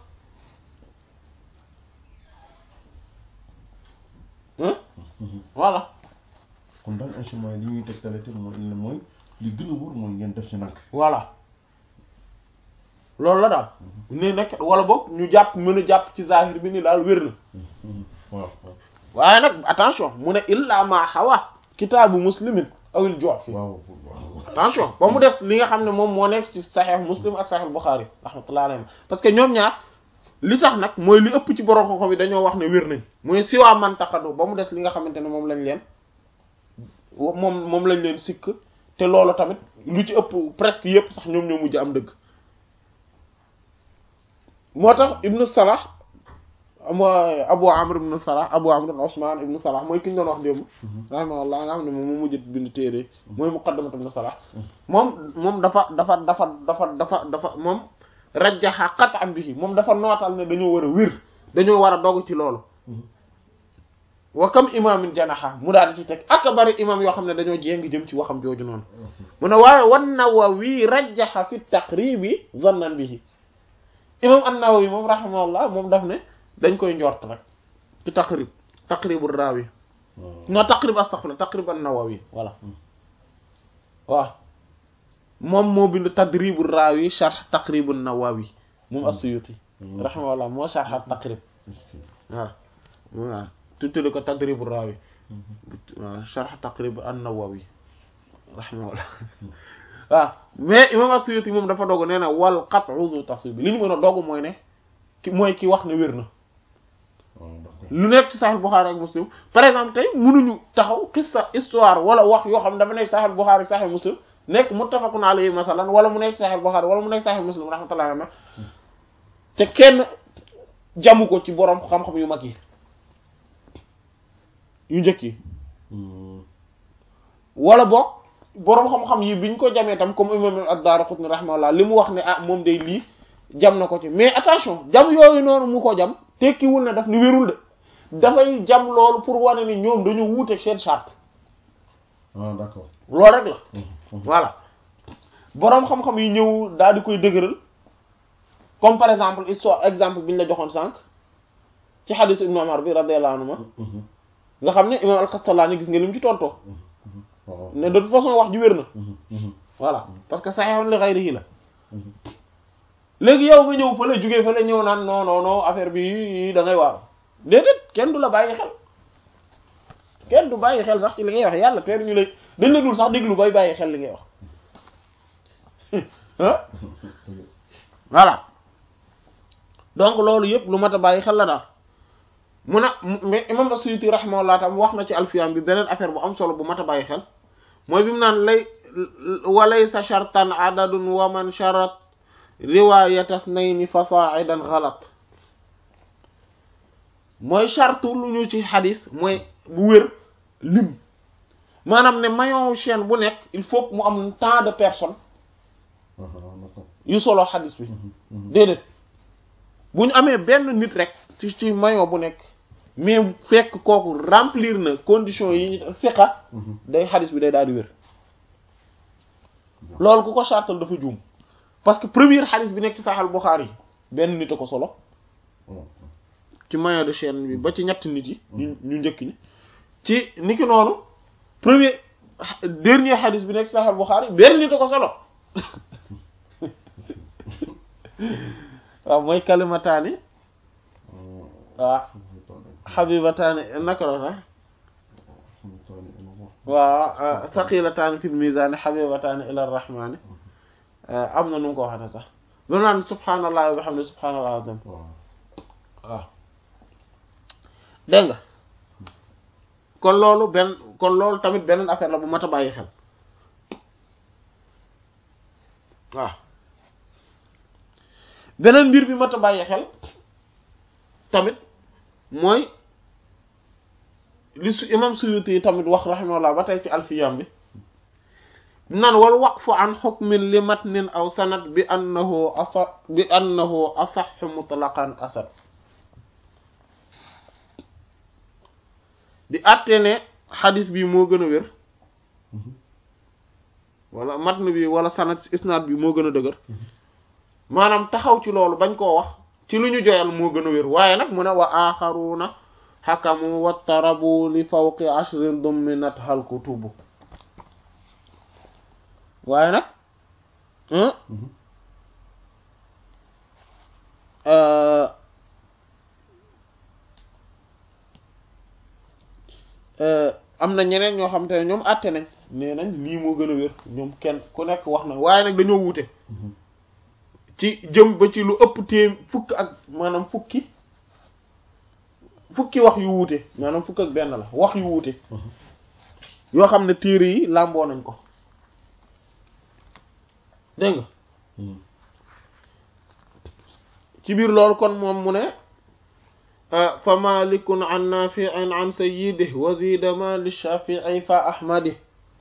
hein voilà kon daal instrument yi li ñuy tegtale te mooy mooy li gën a wóor mooy ngeen def ci nag voilà loolu la daal ne nag wala boog ñu jàpp mën a jàpp ci zahir bi ni daal wér na waaw waaw waaye nag attention mu ne illa ma xawa kitaabu muslimin awil ju'fi waaw waaw attention ba mu des li nga xam ne moom moo nekk ci saxiix muslim ak saxiix buxaari rahmatullahi alayhi parce que ñoom ñaar li tax nag mooy li ëpp ci borom xam-xam yi dañoo wax ne wér nañ mooy siwaa man taqadu ba mu des li nga xamante ne moom lañ leen moom moom lañ leen sikk te loolu tamit lu ci ëpp presque yëpp sax ñoom ñoo mujj am dëgg moo tax ibnu salah mooy Abu Amr ibn Salah Abu Amr Usman ibn Salah mooy ki ñu doon wax démb rahimahullah nga xam ne moom mu mujj bind téere mooy Muqaddamat ibn Salah moom moom dafa dafa dafa dafa dafa dafa moom rajjaha qat'an bihi moom dafa nootal ne dañoo war a wér dañoo war a dogg ci loolu wa kam imaamin janaha mu daal di ci teg ak bari imaam yoo xam ne dañoo jéng jëm ci waxam jooju noonu mu ne waaye wan Nawawi rajjaha fi taqribi zannan bihi imam an-Nawawi moom rahimahullah moom daf ne dañ koy njort rek ci taqrib taqribu raawi non taqrib astaghfirullah taqrib an-Nawawi voilà waaw moom moo bind tadribu raawi sharh taqribu an-Nawawi moom as-Suyuti rahimahullah moo sharh taqrib voilà waaw tuddee ko tadribu raawi waaw sharh taqrib an-Nawawi rahimahullah waaw mais imam as-Suyuti moom dafa dogu nee na wal qat'u zu taswib li ñu mën a dogu mooy ne ki mooy ki wax ne wér na lu nekk ci Sahih Bukhari ak Muslim par exemple tey mënuñu taxaw qissa histoire wala wax yoo xam ne dafa nekk Sahih Bukhari Sahih Muslim nekk muttafaqun alayhi masalan wala mu nekk Sahih Bukhari wala mu nekk Sahih Muslim rahmatullahi alayhi te kenn jamu ko ci borom xam-xam yu mag yi yu njëkk yi wala boog boroom xam-xam yi biñ ko jamee tam comme imam ad-Daraqutni rahimahullah li mu wax ne ah moom day lii jam na ko ci mais attention jam yooyu noonu mu ko jam tekkiwul ne daf ni wérul de dafay jam loolu pour wane ni ñoom dañu wuuteeg seen charte ah d'accord loolu rek la voilà boroom xam-xam yi ñëw daal di koy dëgëral comme par exemple histoire exemple bi ñu la joxoon sànq ci hadith Ibn Umar bi radiyallahu anhuma nga xam ne imam al-Kastallani gis nga li mu ci tontoo ne de toute façon wax ji wér na voilà parce que sahihun li ghayrihi la léegi yow nga ñëw fële jugee fële ñëw naan non non non affaire bi da ngay waaw déedéet kenn du la bàyyi xel kenn du bàyyi xel sax ci li ngay wax yàlla teer ñu lay dañ la dul sax déglu bay bàyyi xel li ngay wax ah voilà donc loolu yëpp lu mat a bàyyi xel la daal mun a mais imam as-Suyuti rahimahullah tam wax na ci alfiyam bi beneen affaire bu am solo bu mat a bàyyi xel mooy bi mu naan lay walaysa shartan adadun wa man sharat riwayata ithnayni fasa'idan ghalat mooy chartu lu ñu ci xadis mooy bu wér lim maanaam ne maillon chaîne bu nekk il faut que mu am tant de personnes yu solo xadis bi déedéet bu ñu amee benn nit rek ci ci maillon bu nekk mais fekk kooku remplir na conditions yi ñu siqa day xadis bi day daal di wér loolu ku ko chartal dafa juum parce que premier xadis bi nekk ci Sahih Bukhari yi benn nit a ko solo ci maillon de chaîne bi ba ci ñetti nit yi ñu ñu njëkk ñi ci niki noonu premier dernier xadis bi nekk ci Sahih Bukhari benn nit a ko solo waaw mooy kalimataani waaw xabibataani naka la sax waaw thaqilataani fil mizaani xabibataani ila rahmaani am na nu mu ko waxate sax loolu naan subhaanallah wa bihamdi subhaanallah azim waaw dégg nga kon loolu benn kon loolu tamit beneen affaire la bu mat a bàyyi xel waaw beneen mbir bi mat a bàyyi xel tamit mooy li su imam Suyuti yi tamit wax rahimahullah ba tey ci alfiyam bi nan wal waqfu an hukmin li matnin aw sanad bi annahu asa bi annahu asah mutlaqan asad di àtte ne xadis bi moo gën a wér wala matn bi wala sanad isnaad bi moo gën a dëgër maanaam taxaw ci loolu bañ koo wax ci lu ñu joyal moo gën a wér waaye nag mu ne wa axaruuna xakamu wattarabu li fawqi ashrin dumminat hal kutubu waaye nag am na ñeneen ñoo xam te ne ñoom àtte nañ nee nañ lii moo gën a wér ñoom kenn ku nekk wax na waaye nag dañoo wuute ci jëm ba ci lu ëpp téem fukk ak maanaam fukki fukki wax yu wuute maanaam fukk ak benn la wax yu wuute yoo xam ne téere yi làmboo nañ ko dégg nga ci biir loolu kon moom mu ne fa malikun an nafi'in an sayyidihi wa zida ma li shafi'i fa ahmadi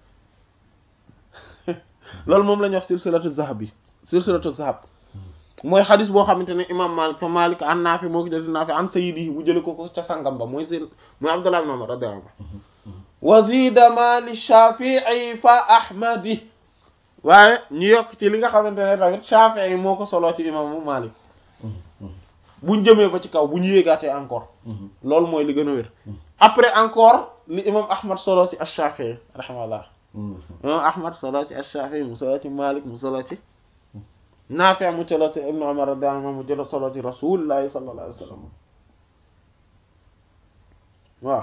loolu moom la ñuy wax silsilatu zahab yi silsilatu zahab mooy xadis boo xamante ne imam malik fa malik an naafi moo ko jël naafi an sayyidihi bu jële ko ko ca sangam ba mooy seen mooy abdullah ibn umar radiyallahu anhu wa zida ma li shafi'i fa ahmadi waaye ñu yokk ci li nga xamante ne tamit shafi'i moo ko soloo ci imaamu malik buñ jëmee ba ci kaw bu ñu yéegaatee encore loolu mooy li gën a wér après encore li imam ahmad solo ci ash-shafi'i rahimahullah imam ahmad solo ci ash-shafi'i mu solo ci malik mu solo ci Naafi' mu solo ci ibnu umar radiyallahu anhu mu jël solo ci rasulillahi sallallahu alayhi wa sallam waaw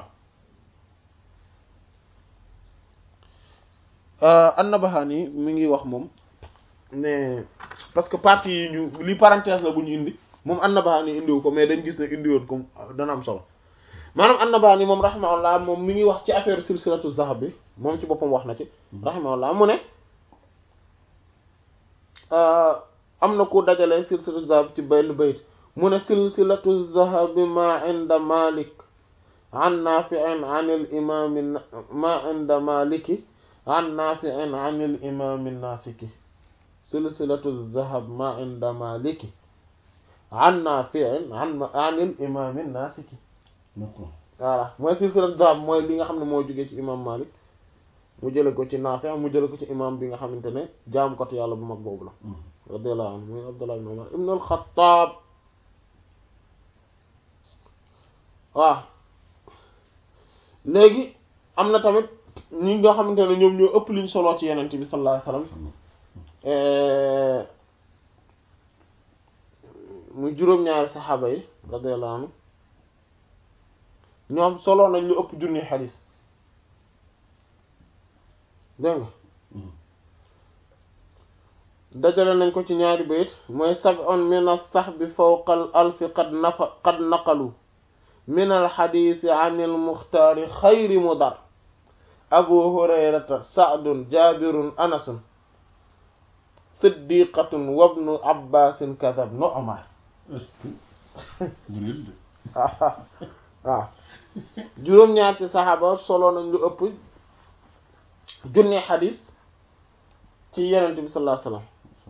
an-Nabahani mi ngi wax moom ne parce que partie yi ñu li parenthèse la bu ñu indi moom an-Nabahani indiwu ko mais dañ gis ne indi woon ko dana am solo maanaam an-Nabahani moom rahimahullah moom mi ngi wax ci affaire silsilatu zahab bi moom ci boppam wax na ci rahimahullah mu ne am na ku dajale silsilatu zahab ci benn bayt mu ne silsilatu zahab ma inda malik an nafi'in an al imam ma inda maliki an nafi'in an al imam nasiki silsilatu zahab ma inda maliki an nafi'in an an al imam nasiki d'accord voilà mooy silsilatu zahab mooy li nga xam ne moo jógee ci imam malik mu jële ko ci Naafi mu jële ko ci imam bi nga xamante ne jaamukatu yàlla bu mag boobu la radiyallahu anhu muy Abdullah ibn Umar ibn al-Khattab waaw léegi am na tamit ñi nga xamante ne ñoom ñoo ëpp liñ soloo ci yenent bi sallallahu alayhi wasallam muy juróom-ñaari saxaaba yi radiyallahu anhu ñoom soloo nañ lu ëpp junni xadiis dégg nga dajale nañ ko ci ñaari bayit mooy sab'un min as-sahbi fawqa al-alfi qad nafa qad naqalu min al-hadisi an al-mukhtaari xayri mudar abu hurayrata sa'dun jabirun anasun siddiqatun wabnu abbasin kadab nu umar waaw juróom-ñaar ci saxaaba solo nañ lu ëpp junne xadis ci yenente bi sallallahu alayhi wasallam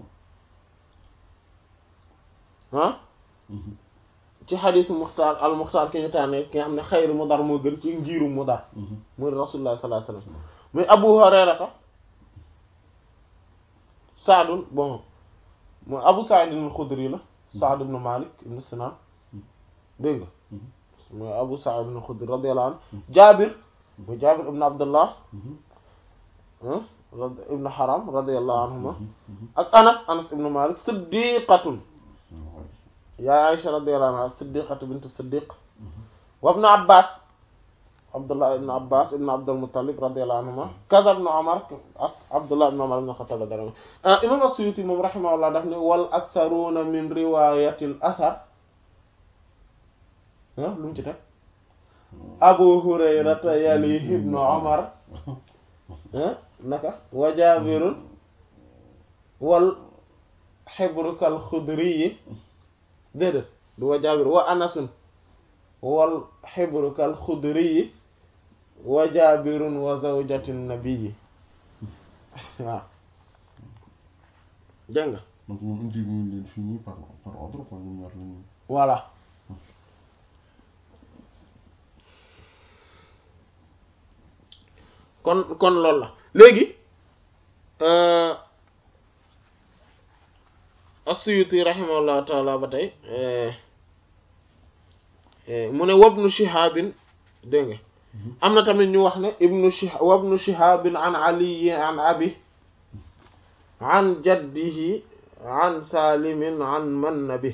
ah ci xadisu muxtaar al muxtaar ki ñu tànnee ki nga xam ne xayru mudar moo gën ci njiiru mudar muy rasulullah sallallahu alayhi wasallam muy abu hurayrata saadun bon mooy abu sa'id al xudri la saad ibn malik ibn sinan dégg nga mooy abu sa'id al xudri radiyallahu anhu jaabir muy jaabir ibn abdullah ibn haram radiyallahu anhuma ak anas anas ibn malik siddiqatun yaa aisha radiyallahu anha siddiqatu bint siddiq wa ibn abbas abdullah ibn abbas ibn abdul muttalib radiyallahu anhuma kaza ibn umar ak abdullah ibn umar ibn khattab radiyallahu anhu imam as-suyuti moom rahimahullah daf ne wal aktharuna min riwayati al athar lu mu ci teg abu hurayrata yalihi ibn umar naka wa jaabirun wal xibrukal xudri yi déedéet du wa jaabir wa anasun wal xibrukal xudri yi wa jaabirun wa zawjatin nabiyi waaw dégg nga donc moom indi ñu leen fii nii par par ordre quoi ñoom ñaar lañu voilà kon kon loolu la léegi as-Suyuti rahimahullahu taala ba tey mu ne wabnu shihabin dégg nga am na tamit ñu wax ne ibnu shihab wabnu shihabin an ali an abi an jaddihi an salimin an man nabi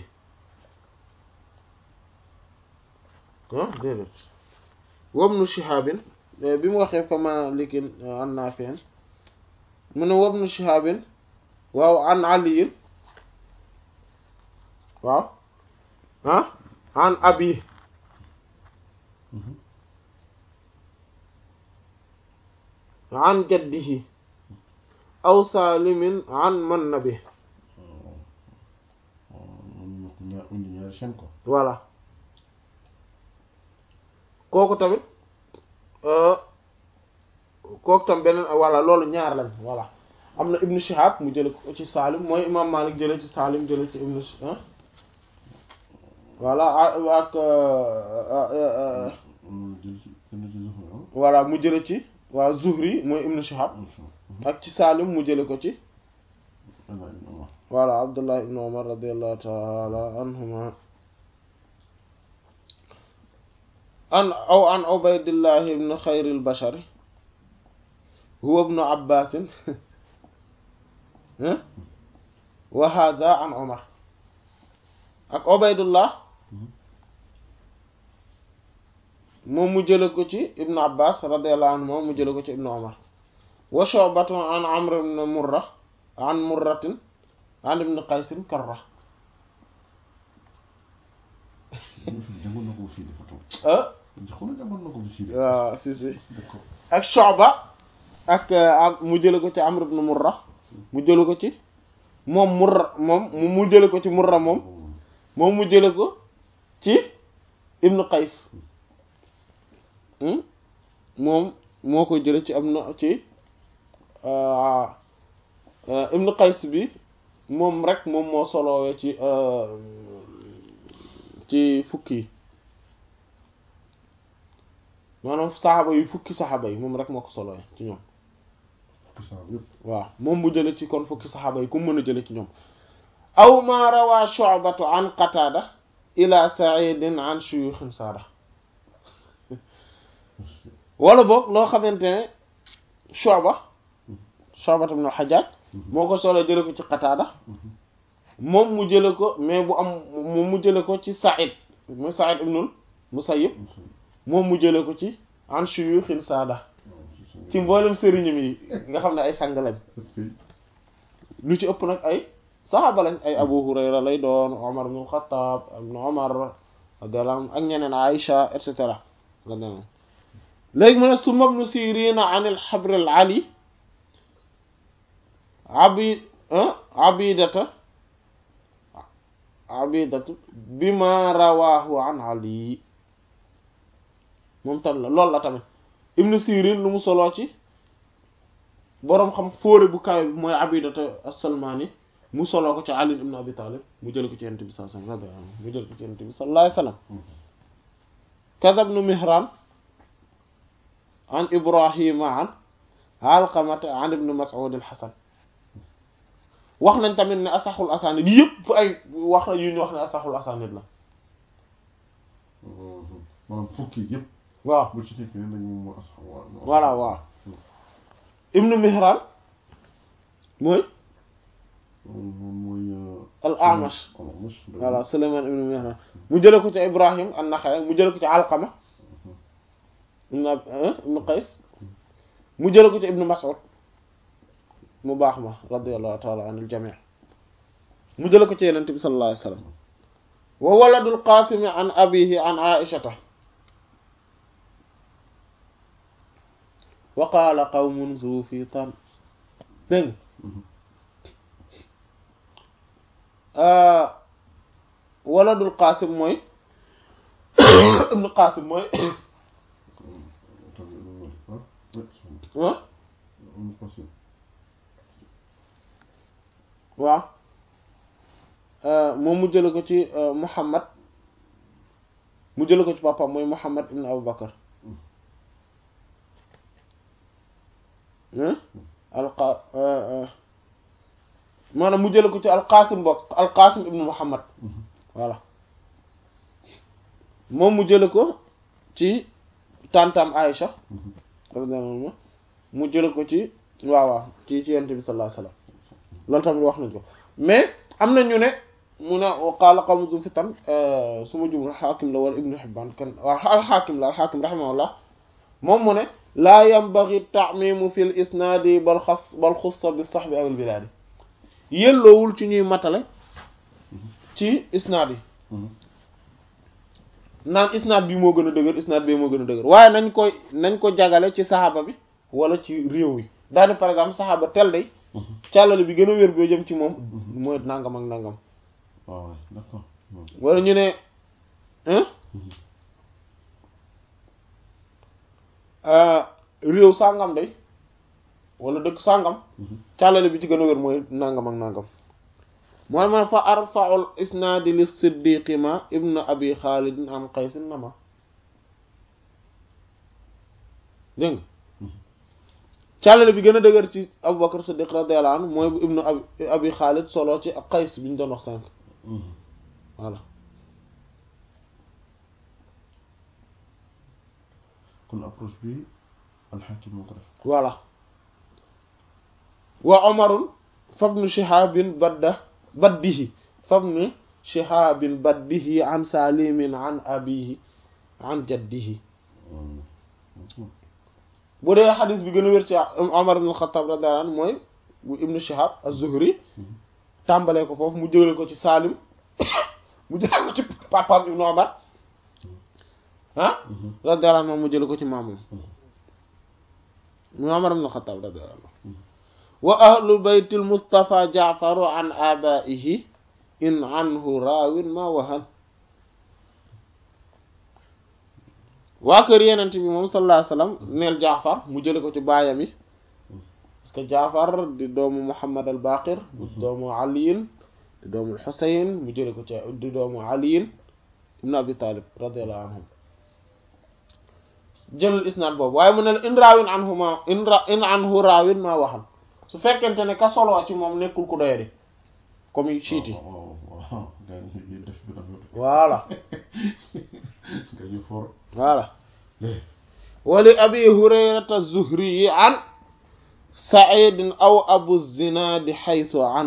ah déedéet wabnu shihabin bi mu waxee fa malikin an nafi'in mu ne wabnu shihabin waaw an aliyin waaw ah an abi an jaddihi aw salimin an man nabi ñaar indi ñaari chaîne quoi voilà kooku tamit kooku tam beneen voilà loolu ñaar lañ voilà am na ibnu Shihab mu jële ko ci Salim mooy imam Malik jële ci Salim jële ci ibnu voilà ak voilà mu jële ci waa Zuhri mooy ibnu Shihab ak ci Salim mu jële ko ci voilà Abdullah ibn Umar radiyallahu ta'ala anhuma an aw an Ubaydillah ibn xayril bashar huwa ibnu Abbas wa hadha an Umar ak Ubaydullah moom mu jële ko ci ibnu Abbas radiyallahu anhu moom mu jële ko ci ibnu Umar wa Shu'batu an Amr ibn Murra an Murratin an ibn Qaysin Karra waaw si si ak Shu'ba ak mu jële ko ci Amr ibn Murra mu jële ko ci moom Murra moom mu jële ko ci Murra moom moom mu jële ko ci ibn Qays moom moo koy jële ci am na ci ibn Qays bi moom rek moom moo solowee ci ci fukki yi maanaam saxaaba yu fukki saxaaba yi moom rek moo ko solowee ci ñoom waaw moom bu jële ci kon fukki saxaaba yi ku mën a jële ci ñoom aw ma rawaa Shu'batu an Qatada ila Sa'idin an shuyukhin saada wala boog loo xamante ne Shu'ba Shu'ba ibn al-Hajjaj moo ko solo jële ko ci Qatada moom mu jële ko mais bu am moom mu jële ko ci Sa'id mu Sa'id ibnul Musayyib moom mu jële ko ci an shuyukhin saada ci mboolem sëriñam yi nga xam ne ay sang lañ lu ci ëpp nag ay saxaaba lañ ay Abu Hurayra lay doon Omar ibn al-Khattab ibn Omar radiyallahu ak ñeneen Aïcha et cetera léegi mu ne summa ibn Sirin an al-Habr al-Ali abi abidata abidatu bima rawahu an Ali moom tam la loolu la tamit ibn Sirin lu mu soloo ci boroom xam fóore bu kawe bi mooy abidata as-Salmani mu soloo ko ci Ali ibn Abi Talib mu jële ko ci Yonent bi sallallahu alayhi wasallam mu jële ko ci Yonent bi sallallahu alayhi wasallam kaza ibn Mihran an Ibrahima an Alqamata an ibn Mas'ud al-Hasan wax nañ tamit ne asaxul asanid yëpp ay wax na yu ñu wax ne asaxul asanid la maanaam fukki yëpp waaw bu ci nekk ne nañ moom moo asax voilà waaw ibnu Mihran mooy moom mooy al Amash Amash voilà Sulayman ibnu Mihran mu jële ko ci Ibrahim an-Nakha'i mu jële ko ci Alqama ibnu ibnu Qays mu jële ko ci ibnu Mas'ud mu baax ma radiyallahu ta'ala anil jami' mu jële ko ci Yonent bi sallallahu alayhi wasallam wa waladul Qasim an abihi an Aishata wa qaala qawmun zu fiitan dégg waladul Qasim mooy ibnu Qasim mooy ah waaw moom mu jële ko ci Muhammad mu jële ko ci papaam mooy Muhammad ibn Abu Bakar alqa maanaam mu jële ko ci alqasim bokk alqasim ibn Muhammad voilà moom mu jële ko ci tantam Aïcha radiyallahu anha mu jële ko ci waaw waaw ci ci yonent bi sallallahu alayhi wasallam loolu tamit wax nañ ko mais am na ñu ne mu ne qaala qawmun zu fitan su ma jumul xaakim la wala ibnu Hibbaan kan waaw alxaakim la alxaakim rahimahullah moom mu ne laa yambaghi ta'mimu fil isnaadi bal xas bal xussa bi sahbi awil bilaadi yelloowul ci ñuy matale ci isnaad yi naan isnaad bi moo gën a dëgër isnaad bi moo gën a dëgër waaye nañ koy nañ ko jagale ci saxaaba bi wala ci réew yi daal par exemple saxaaba tel day càllale bi gën a wér boo jëm ci moom mooy nangam ak nangam waaw d'accord wala ñu ne réew sàngam day wala dëkk sàngam càllale bi ci gën a wér mooy nangam ak nangam mooy man fa arfaul isnaadi li siddiqi ma ibnu abi xaalidin an qaysin nama dégg nga càllale bi gën a dëgër ci abubakar siddiq radiyallahu anhu mooy bu ibnu abi abi xaalid solo ci qays bi ñu doon wax sànq voilà kon approche bi alxakim moo ko def voilà wa omarun fabnu shihabin badda baddihi fabnu shihabin baddihi an salimin an abihi an jaddihi bu dee xadis bi gën a wér ci omar ibn xattaab radiyallahu anhu mooy bu ibnu shihab az-zuhri tàmbalee ko foofu mu jële ko ci salim mu jële ko ci papaam ibnu omar ah radiyallahu anhu mu jële ko ci maamam mu omar ibn xattaab radiyallahu anhu wa ahlu baytil mustafa jaafaru an abaihi in anhu raawin ma wahan waa kër yenent bi moom sallallahu alayhi wasallam neel jaafar mu jële ko ci baayam yi parce que jaafar di doomu muhammad al baqir di doomu aliyin di doomu xusayn mu jële ko ci di doomu aliyin ibn abi talib radiallahu anhum jëlul isnaad boobu waaye mu ne la in raawin anhu ma in ra in anhu raawin ma waxam su fekkente ne ka soloo ci moom nekkul ku doyadi comme siiti waaw waaw gars yi def bi dafa voilà nga ñu for voilà wali abi hurayrata zuhri an saidin aw abu zinadi xaytu an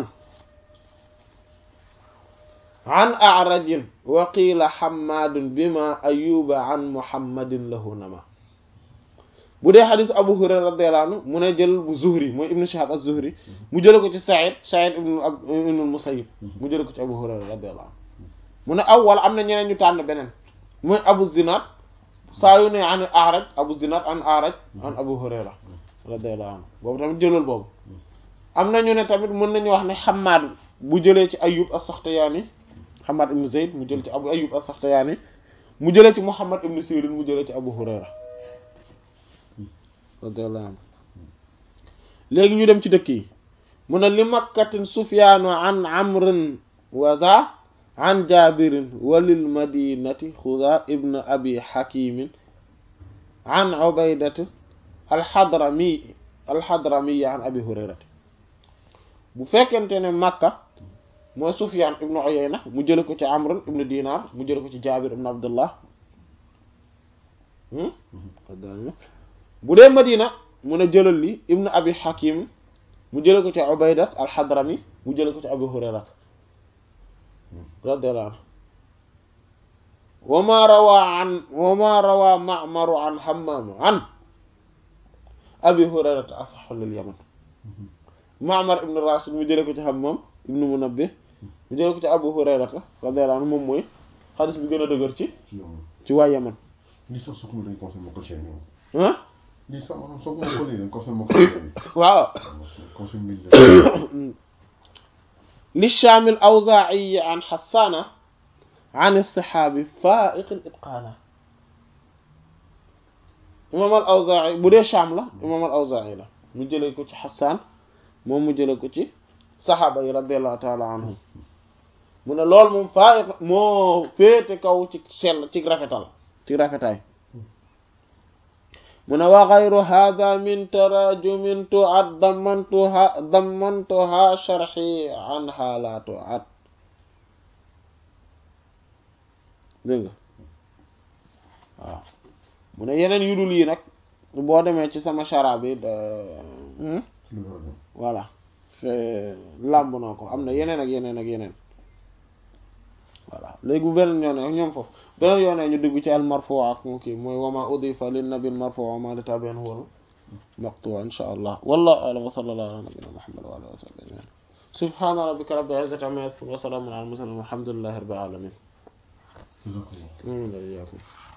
an arajin wa qiila xammadun bima ayuba an muhammadin lahu nama bu dee xadis abu hurayra radiyallahu anhu mu ne jël bu zuhri mooy ibnu shihab az-zuhri mu jële ko ci said said ibnu ibnu musayyib mu jële ko ci abu hurayra radiyallahu anhu mu ne aw wala am na ñeneen ñu tànn beneen mooy abu zinad saa yu ne an araj abu zinad an araj an abu hurayra radiyallahu anhu boobu tamit jëlal boobu am na ñu ne tamit mën nañu wax ne xamaad bu jëlee ci ayub as-saxtiyaani xamaad ibnu zayd mu jël ci abu ayub as-saxtiyaani mu jëlee ci muhammad ibnu sirin mu jëlee ci abu hurayra radiyallahu anhu léegi ñu dem ci dëkk yi mu ne li makkatin sufyaanu an amrin wa za an jabirin walil madinati xuda ibn abi hakimin an ubaydati alxadrami alxadrami an abi hurayrati bu fekkente ne makka mooy sufyaan ibnu uyayna mu jële ko ci amr ibnu dinar mu jële ko ci jabir ibnu abdullah bu dee madina mu ne jëlal li ibnu abi hakim mu jële ko ci ubaydat alxadrami mu jële ko ci abi hurayrat radiyallahu anhu wa ma rawa an wa ma rawa ma'maru an hammam an abi hurayrata asaxu lil yaman ma'mar ibnu rashid mu jële ko ci hammam ibnu munabbih mu jële ko ci abu hurayrata radiyallahu anhu moom mooy xadis bi gën a dëgër ci ci waa yaman lii sax su ko dañ conseil moo ko chaîne yow ah lii sax maanaam soo ko moo ko lii dañ conseil moo ko chaîne waaw conseil mille li shaamil awzaa'i an xassaana an istihaabi faa'iq itqaana imaam al awzaa'i bu dee shaam la imaam al awzaa'i la mu jëlee ko ci xassaan moom mu jëlee ko ci saxaaba yi radiyallahu taala anhum mu ne loolu moom faa'iq moo féete kaw ci sell ci rafetal ci rafetaay mu ne wa xayru hada min tarajumin tu'ad dammantuha dammantuha sharhi anha la tu'ad dégg nga waaw mu ne yeneen yu dul yi nag boo demee ci sama chara bi voilà fe làmb naa ko am na yeneen ak yeneen ak yeneen voilà léegi bu beneen yoone ak ñoom foofu beneen yoone ñu dugg ci al marfu ak mu kii mooy wama udifa lin nabil marfu wa ma li tabi'in huwa maqtu insha allah wallahu a'lam wa sallallahu ala nabiyyina muhammad wa ala alihi wa sahbihi ajma'in subhana rabbika rabbil izzati amma yasifun wa salamun ala al mursalin walhamdulillahi rabbil alamin Jazakallah. amin wa iyyakum